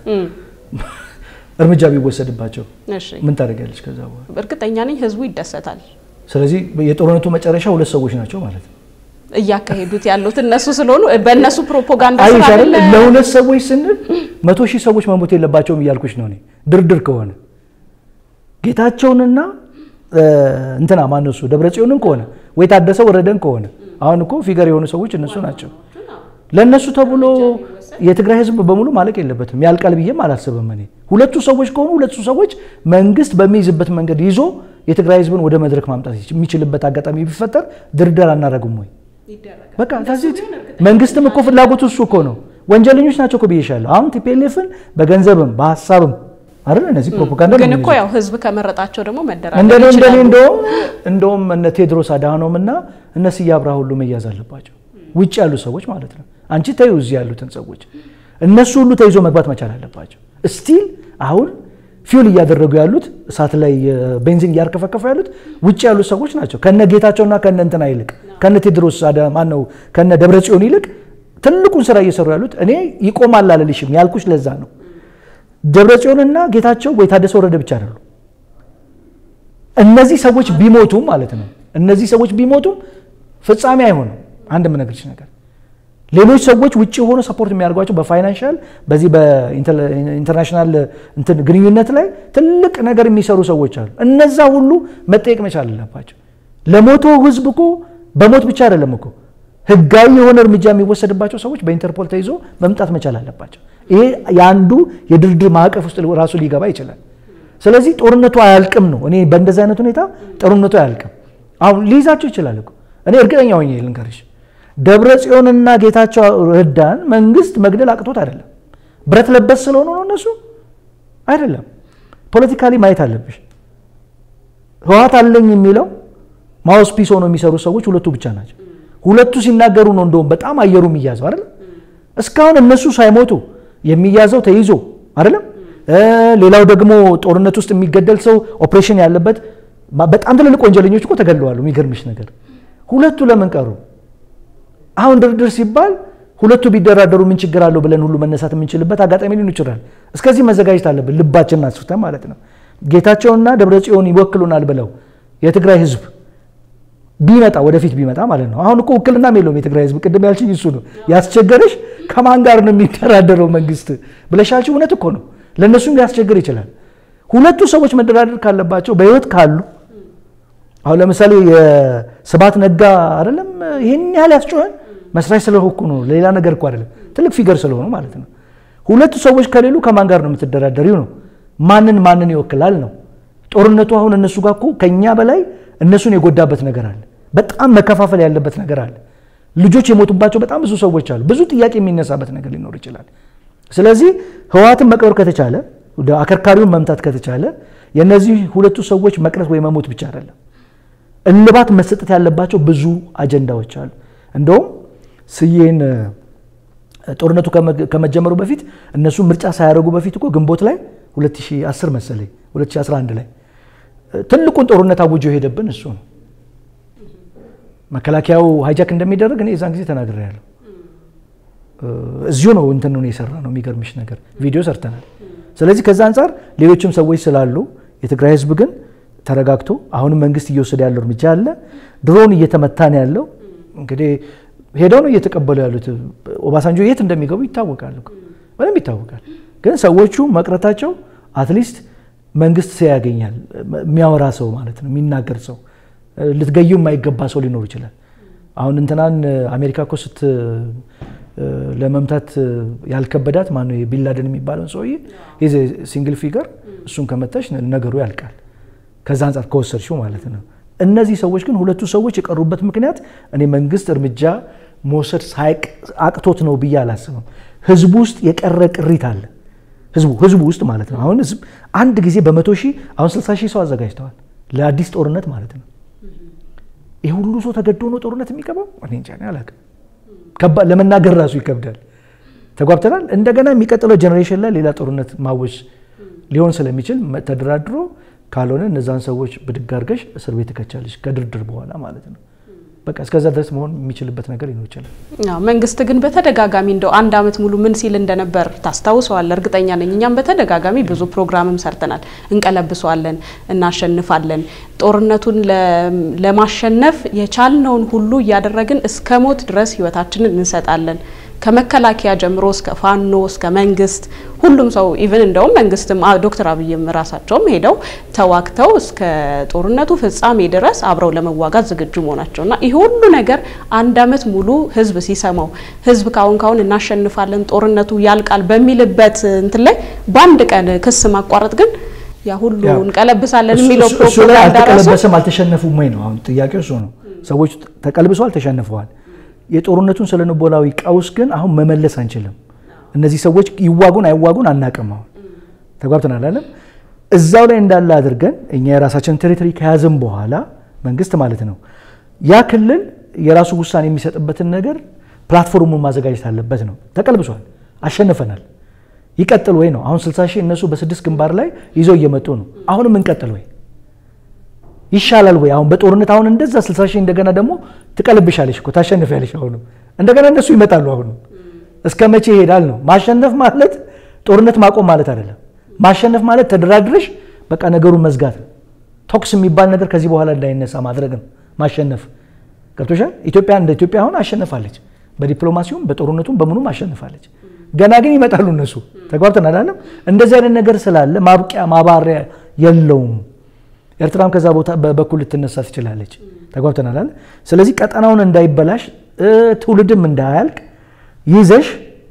እርምጃ ቢወሰድባቸው እሺ፣ ምን ታደርጊያለሽ? ከዛ በኋላ እርግጠኛ ነኝ ህዝቡ ይደሰታል። ስለዚህ የጦርነቱ መጨረሻ ሁለት ሰዎች ናቸው ማለት ነው። እያካሄዱት ያሉት እነሱ ስለሆኑ በእነሱ ፕሮፓጋንዳ ስራ አይሻልም? አይደለ? ለሁለት ሰዎች ስንል መቶ ሺህ ሰዎች መሞት የለባቸውም እያልኩሽ ነው እኔ። ድርድር ከሆነ ጌታቸውንና እንትና ማነው እሱ ደብረጽዮንን ከሆነ ወይ ታደሰ ወረደን ከሆነ አሁን እኮ ፊገር የሆኑ ሰዎች እነሱ ናቸው። ለእነሱ ተብሎ የትግራይ ህዝብ በሙሉ ማለቅ የለበትም። ያልቃል ብዬም አላስብም እኔ። ሁለቱ ሰዎች ከሆኑ ሁለቱ ሰዎች መንግስት በሚይዝበት መንገድ ይዞ የትግራይ ህዝብን ወደ መድረክ ማምጣት የሚችልበት አጋጣሚ ቢፈጠር ድርድር አናደርግም ወይ? በቃ ከዚህ መንግስትም እኮ ፍላጎቱ እሱ እኮ ነው። ወንጀለኞች ናቸው እኮ ብዬሻለሁ። አሁን ቲፒኤልኤፍን በገንዘብም በሀሳብም አይደል እነዚህ ፕሮፓጋንዳ ግን ነው እኮ ያው ህዝብ ከመረጣቸው ደግሞ መደራደር እንደኔ እንደኔ ይችላሉ። እንደውም እንደውም እነ ቴድሮስ አድሃኖም እና እነ ስዬ አብርሃ ሁሉ መያዝ አለባቸው። ውጭ ያሉ ሰዎች ማለት ነው። አንቺ ተዩ እዚህ ያሉትን ሰዎች እነሱ ሁሉ ተይዞ መግባት መቻል አለባቸው። ስቲል አሁን ፊውል እያደረጉ ያሉት እሳት ላይ ቤንዚን እያርከፈከፉ ያሉት ውጭ ያሉት ሰዎች ናቸው። ከነ ጌታቸውና ከነ እንትና ይልቅ ከነ ቴድሮስ ማን ነው ከነ ደብረጽዮን ይልቅ ትልቁን ስራ እየሰሩ ያሉት እኔ ይቆማል አልልሽም ያልኩሽ ለዛ ነው። ደብረጽዮንና ጌታቸው ወይ ታደሰ ወረደ ብቻ አይደሉ። እነዚህ ሰዎች ቢሞቱም ማለት ነው እነዚህ ሰዎች ቢሞቱም ፍጻሜ አይሆንም። አንድ የምነግርሽ ነገር ሌሎች ሰዎች ውጭ ሆኖ ሰፖርት የሚያደርጓቸው በፋይናንሻል በዚህ በኢንተርናሽናል እንትን ግንኙነት ላይ ትልቅ ነገር የሚሰሩ ሰዎች አሉ። እነዛ ሁሉ መጠየቅ መቻል አለባቸው። ለሞተው ህዝብ እኮ በሞት ብቻ አይደለም እኮ ህጋዊ የሆነ እርምጃ የሚወሰድባቸው ሰዎች በኢንተርፖል ተይዞ መምጣት መቻል አለባቸው። ይሄ የአንዱ የድርድር ማዕቀፍ ውስጥ ራሱ ሊገባ ይችላል። ስለዚህ ጦርነቱ አያልቅም ነው። እኔ በእንደዚህ አይነት ሁኔታ ጦርነቱ አያልቅም። አሁን ሊይዛቸው ይችላል እኮ እኔ እርግጠኛ ሆኜ ልንገርሽ፣ ደብረ ጽዮንና ጌታቸው ረዳን መንግስት መግደል አቅቶት አይደለም። ብረት ለበስ ስለሆኑ ነው እነሱ አይደለም። ፖለቲካሊ ማየት አለብሽ። ህወሓት አለኝ የሚለው ማውስ ፒስ ሆነው የሚሰሩ ሰዎች ሁለቱ ብቻ ናቸው። ሁለቱ ሲናገሩ ነው እንደውም በጣም አየሩ የሚያዘው አይደለም። እስካሁን እነሱ ሳይሞቱ የሚያዘው ተይዞ አይደለም። ሌላው ደግሞ ጦርነት ውስጥ የሚገደል ሰው ኦፕሬሽን ያለበት በጣም ትልልቅ ወንጀለኞች እኮ ተገድለዋል። የሚገርምሽ ነገር ሁለቱ ለምን ቀሩ? አሁን ድርድር ሲባል ሁለቱ ቢደራደሩ ምን ችግር አለው ብለን ሁሉ መነሳት የምንችልበት አጋጣሚ ሊሆን ይችላል። እስከዚህ መዘጋጀት አለብን፣ ልባችንን አስፍተን ማለት ነው። ጌታቸውና ደብረ ጽዮን ይወክሉናል ብለው የትግራይ ህዝብ ቢመጣ ወደፊት ቢመጣ ማለት ነው። አሁን እኮ ውክልናም የለውም የትግራይ ህዝብ። ቅድም ያልሽኝ እሱ ነው ያስቸገረሽ። ከማን ጋር ነው የሚደራደረው መንግስት ብለሻችሁ፣ እውነት እኮ ነው። ለእነሱም ሊያስቸግር ይችላል። ሁለቱ ሰዎች መደራደር ካለባቸው በህይወት ካሉ አሁን ለምሳሌ የስብሐት ነጋ አይደለም ይህን ያህል ያስጮኸን መስራች ስለሆንኩ ነው። ሌላ ነገር እኮ አይደለም፣ ትልቅ ፊገር ስለሆኑ ማለት ነው። ሁለቱ ሰዎች ከሌሉ ከማን ጋር ነው የምትደራደሪው ነው። ማንን ማንን ይወክላል ነው ጦርነቱ። አሁን እነሱ ጋር እኮ ከእኛ በላይ እነሱን የጎዳበት ነገር አለ። በጣም መከፋፈል ያለበት ነገር አለ። ልጆች የሞቱባቸው በጣም ብዙ ሰዎች አሉ። ብዙ ጥያቄ የሚነሳበት ነገር ሊኖር ይችላል። ስለዚህ ህወሓትን መቅበር ከተቻለ አከርካሪውን መምታት ከተቻለ የእነዚህ ሁለቱ ሰዎች መቅረት ወይ መሞት ብቻ አይደለም፣ እልባት መሰጠት ያለባቸው ብዙ አጀንዳዎች አሉ። እንደውም ስዬን ጦርነቱ ከመጀመሩ በፊት እነሱ ምርጫ ሳያደርጉ በፊት እኮ ግንቦት ላይ 2010 መሰለኝ 2011 ላይ ትልቁን ጦርነት አውጆ የሄደብን እሱ ነው። መከላከያው ሃይጃክ እንደሚደረግ እኔ የዛን ጊዜ ተናግሬያለሁ። እዚሁ ነው እንትን ነው የሰራ ነው። የሚገርምሽ ነገር ቪዲዮ ሰርተናል። ስለዚህ ከዛ አንጻር ሌሎችም ሰዎች ስላሉ የትግራይ ህዝብ ግን ተረጋግቶ አሁንም መንግስት እየወሰደ ያለው እርምጃ አለ። ድሮን እየተመታ ነው ያለው። እንግዲህ ሄደው ነው እየተቀበሉ ያሉት። ኦባሳንጆ የት እንደሚገቡ ይታወቃል፣ በደንብ ይታወቃል። ግን ሰዎቹ መቅረታቸው አትሊስት መንግስት ሰው ያገኛል። የሚያወራ ሰው ማለት ነው፣ የሚናገር ሰው። ልትገዩ የማይገባ ሰው ሊኖር ይችላል። አሁን እንትናን አሜሪካ እኮ ስት ለመምታት ያልከበዳት ማነው ቢንላደን የሚባለውን ሰውዬ ይዘ ሲንግል ፊገር እሱን ከመታሽ ነገሩ ያልቃል። ከዛ አንጻር ከወሰድሽው ማለት ነው። እነዚህ ሰዎች ግን ሁለቱ ሰዎች የቀሩበት ምክንያት እኔ መንግስት እርምጃ መውሰድ አቅቶት ነው ብዬ አላስብም። ህዝቡ ውስጥ የቀረ ቅሪት አለ። ህዝቡ ህዝቡ ውስጥ ማለት ነው። አሁን ህዝብ አንድ ጊዜ በመቶ ሺህ አሁን 60 ሺህ ሰው አዘጋጅተዋል ለአዲስ ጦርነት ማለት ነው። ይህ ሁሉ ሰው ተገዶ ነው ጦርነት የሚገባው? እኔ እንጃ አላውቅም። ለመናገር ራሱ ይከብዳል። ተጓብተናል። እንደገና የሚቀጥለው ጀኔሬሽን ላይ ሌላ ጦርነት ማወጅ ሊሆን ስለሚችል ተደራድሮ ካልሆነ እነዛን ሰዎች ብድግ አድርገሽ እስር ቤት ትከቻለሽ ከድርድር በኋላ ማለት ነው። በቃ እስከዛ ድረስ መሆን የሚችልበት ነገር ሊኖር ይችላል። መንግስት ግን በተደጋጋሚ እንደው አንድ አመት ሙሉ ምን ሲል እንደነበር ታስታውሰዋል? እርግጠኛ ነኝ። እኛም በተደጋጋሚ ብዙ ፕሮግራምም ሰርተናል። እንቀለብሰዋለን፣ እናሸንፋለን፣ ጦርነቱን ለማሸነፍ የቻልነውን ሁሉ እያደረግን እስከ ሞት ድረስ ህይወታችንን እንሰጣለን ከመከላከያ ጀምሮ እስከ ፋኖ እስከ መንግስት ሁሉም ሰው ኢቭን እንደውም መንግስትም ዶክተር አብይም ራሳቸውም ሄደው ተዋግተው እስከ ጦርነቱ ፍጻሜ ድረስ አብረው ለመዋጋት ዝግጁ መሆናቸውና ይህ ሁሉ ነገር አንድ አመት ሙሉ ህዝብ ሲሰማው ህዝብ ካሁን ካሁን እናሸንፋለን ጦርነቱ ያልቃል በሚልበት እንትን ላይ በአንድ ቀን ክስ ማቋረጥ ግን ያ ሁሉ እንቀለብሳለን የሚለው ፕሮፓጋንዳ ራሱ አልተቀለበሰም አልተሸነፉም ወይ ነው አሁን ጥያቄው እሱ ነው። ሰዎች ተቀልብሰዋል፣ ተሸንፈዋል። የጦርነቱን ስነ ልቦናዊ ቀውስ ግን አሁን መመለስ አንችልም። እነዚህ ሰዎች ይዋጉን አይዋጉን አናቅም። አሁን ተጓብተናል አለም እዛው ላይ እንዳለ አድርገን እኛ የራሳችን ቴሪቶሪ ከያዝም በኋላ መንግስት ማለት ነው ያ ክልል የራሱ ውሳኔ የሚሰጥበትን ነገር ፕላትፎርሙን ማዘጋጀት አለበት ነው። ተቀልብሷል፣ አሸንፈናል። ይቀጥል ወይ ነው አሁን 60 ሺህ እነሱ በስድስት ግንባር ላይ ይዘው እየመጡ ነው። አሁንም እንቀጥል ወይ ይሻላል ወይ? አሁን በጦርነት አሁን እንደዛ 60 ሺህ እንደገና ደግሞ ትቀልብሻለሽ እኮ ታሸንፊያለሽ። አሁንም እንደገና እነሱ ይመጣሉ። አሁንም እስከ መቼ ይሄዳል ነው? ማሸነፍ ማለት ጦርነት ማቆም ማለት አይደለም። ማሸነፍ ማለት ተደራድረሽ በቃ ነገሩን መዝጋት ነው። ቶክስ የሚባል ነገር ከዚህ በኋላ እንዳይነሳ ማድረግ ነው ማሸነፍ። ገብቶሻል? ኢትዮጵያ እንደ ኢትዮጵያ አሁን አሸንፋለች። በዲፕሎማሲውም በጦርነቱም በምኑም አሸንፋለች። ገና ግን ይመጣሉ እነሱ። ተጓብተን አላለም? እንደዚህ አይነት ነገር ስላለ ማብቂያ ማባሪያ የለውም። ኤርትራም ከዛ ቦታ በኩል ልትነሳ ትችላለች። ተጓብተን አላለ? ስለዚህ ቀጠናውን እንዳይበላሽ ትውልድም እንዳያልቅ ይዘሽ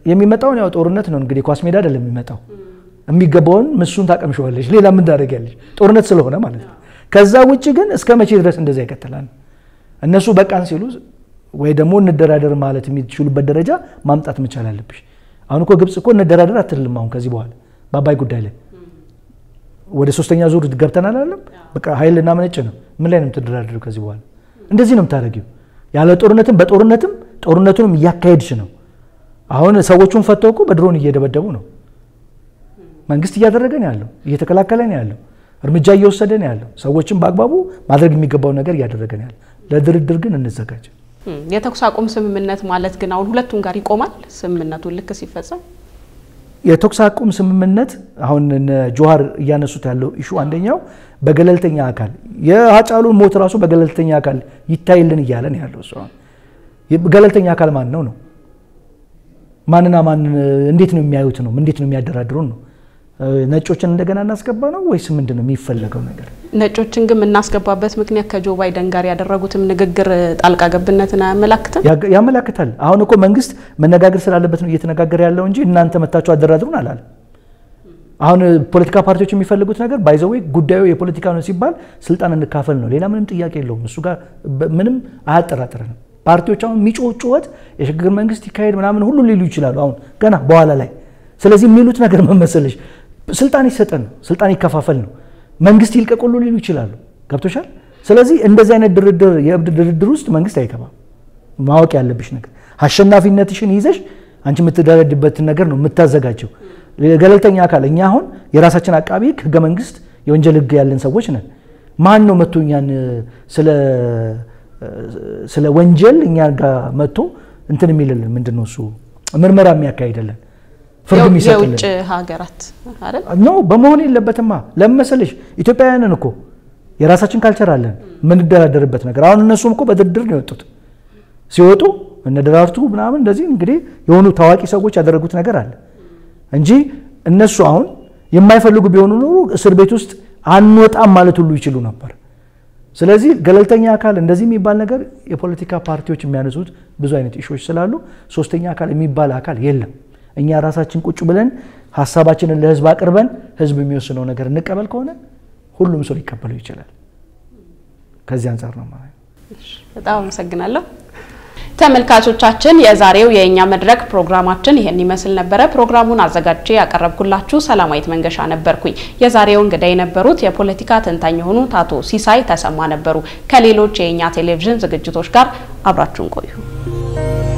የሚመጣውን ያው ጦርነት ነው እንግዲህ ኳስ ሜዳ አይደለም የሚመጣው። የሚገባውን ምሱን ታቀምሸዋለች። ሌላ ምን ታደርጊያለሽ? ጦርነት ስለሆነ ማለት ነው። ከዛ ውጭ ግን እስከ መቼ ድረስ እንደዛ ይቀጥላል? እነሱ በቃን ሲሉ ወይ ደግሞ እንደራደር ማለት የሚችሉበት ደረጃ ማምጣት መቻል አለብሽ። አሁን እኮ ግብጽ እኮ እንደራደር አትልም። አሁን ከዚህ በኋላ በአባይ ጉዳይ ላይ ወደ ሶስተኛ ዙር ገብተናል አለም በቃ ኃይል እናመነጭ ነው። ምን ላይ ነው የምትደራደሩ? ከዚህ በኋላ እንደዚህ ነው የምታደርጊው። ያለ ጦርነትም በጦርነትም ጦርነቱንም እያካሄድሽ ነው። አሁን ሰዎቹን ፈተው እኮ በድሮን እየደበደቡ ነው። መንግስት እያደረገ ነው ያለው፣ እየተከላከለ ነው ያለው፣ እርምጃ እየወሰደ ነው ያለው። ሰዎችን በአግባቡ ማድረግ የሚገባው ነገር እያደረገ ነው ያለው። ለድርድር ግን እንዘጋጅ። የተኩስ አቁም ስምምነት ማለት ግን አሁን ሁለቱም ጋር ይቆማል። ስምምነቱን ልክ ሲፈጸም የተኩስ አቁም ስምምነት አሁን ጆሀር እያነሱት ያለው ኢሹ አንደኛው በገለልተኛ አካል የሀጫሉን ሞት ራሱ በገለልተኛ አካል ይታይልን እያለ ነው ያለው። እሱ ገለልተኛ አካል ማን ነው ነው ማንና ማን እንዴት ነው የሚያዩት ነው እንዴት ነው የሚያደራድሩን ነው ነጮችን እንደገና እናስገባ ነው ወይስ ምንድን ነው የሚፈለገው ነገር? ነጮችን ግን የምናስገባበት ምክንያት ከጆ ባይደን ጋር ያደረጉትም ንግግር ጣልቃ ገብነትን አያመላክትም? ያመላክታል። አሁን እኮ መንግስት መነጋገር ስላለበት ነው እየተነጋገረ ያለው እንጂ እናንተ መታችሁ አደራድሩን አላለም። አሁን ፖለቲካ ፓርቲዎች የሚፈልጉት ነገር ባይዘዌ ጉዳዩ የፖለቲካ ነው ሲባል ስልጣን እንካፈል ነው። ሌላ ምንም ጥያቄ የለውም። እሱ ጋር ምንም አያጠራጥረንም። ፓርቲዎች አሁን የሚጮህ ጩኸት የሽግግር መንግስት ይካሄድ ምናምን ሁሉ ሊሉ ይችላሉ። አሁን ገና በኋላ ላይ ስለዚህ የሚሉት ነገር መመሰለሽ ስልጣን ይሰጠን ነው፣ ስልጣን ይከፋፈል ነው፣ መንግስት ይልቀቁሉ ሊሉ ይችላሉ። ገብቶሻል? ስለዚህ እንደዚህ አይነት ድርድር የእብድ ድርድር ውስጥ መንግስት አይገባም። ማወቅ ያለብሽ ነገር አሸናፊነትሽን ይዘሽ አንቺ የምትደረድበትን ነገር ነው የምታዘጋጀው። ገለልተኛ አካል እኛ አሁን የራሳችን አቃቢ ህገ መንግስት የወንጀል ህግ ያለን ሰዎች ነን። ማን ነው መጥቶ እኛን ስለ ወንጀል እኛ ጋር መጥቶ እንትን የሚልልን ምንድን ነው እሱ ምርመራ የሚያካሂድልን ፍርድ የሚሰጥልን የውጭ ሀገራት አይደል? ኖ በመሆን የለበትማ። ለምን መሰለሽ ኢትዮጵያውያንን እኮ የራሳችን ካልቸር አለን የምንደራደርበት ነገር። አሁን እነሱም እኮ በድርድር ነው የወጡት። ሲወጡ እነ ደራርቱ ምናምን እንደዚህ እንግዲህ የሆኑ ታዋቂ ሰዎች ያደረጉት ነገር አለ እንጂ እነሱ አሁን የማይፈልጉ ቢሆኑ ኖሮ እስር ቤት ውስጥ አንወጣም ማለት ሁሉ ይችሉ ነበር። ስለዚህ ገለልተኛ አካል እንደዚህ የሚባል ነገር የፖለቲካ ፓርቲዎች የሚያነሱት ብዙ አይነት ኢሾች ስላሉ ሶስተኛ አካል የሚባል አካል የለም። እኛ ራሳችን ቁጭ ብለን ሀሳባችንን ለህዝብ አቅርበን ህዝብ የሚወስነው ነገር እንቀበል ከሆነ ሁሉም ሰው ሊቀበለው ይችላል። ከዚህ አንጻር ነው ማለት። በጣም አመሰግናለሁ። ተመልካቾቻችን የዛሬው የእኛ መድረክ ፕሮግራማችን ይሄን ይመስል ነበረ። ፕሮግራሙን አዘጋጅቼ ያቀረብኩላችሁ ሰላማዊት መንገሻ ነበርኩኝ። የዛሬው እንግዳ የነበሩት የፖለቲካ ተንታኝ የሆኑት አቶ ሲሳይ ተሰማ ነበሩ። ከሌሎች የእኛ ቴሌቪዥን ዝግጅቶች ጋር አብራችሁን ቆዩ።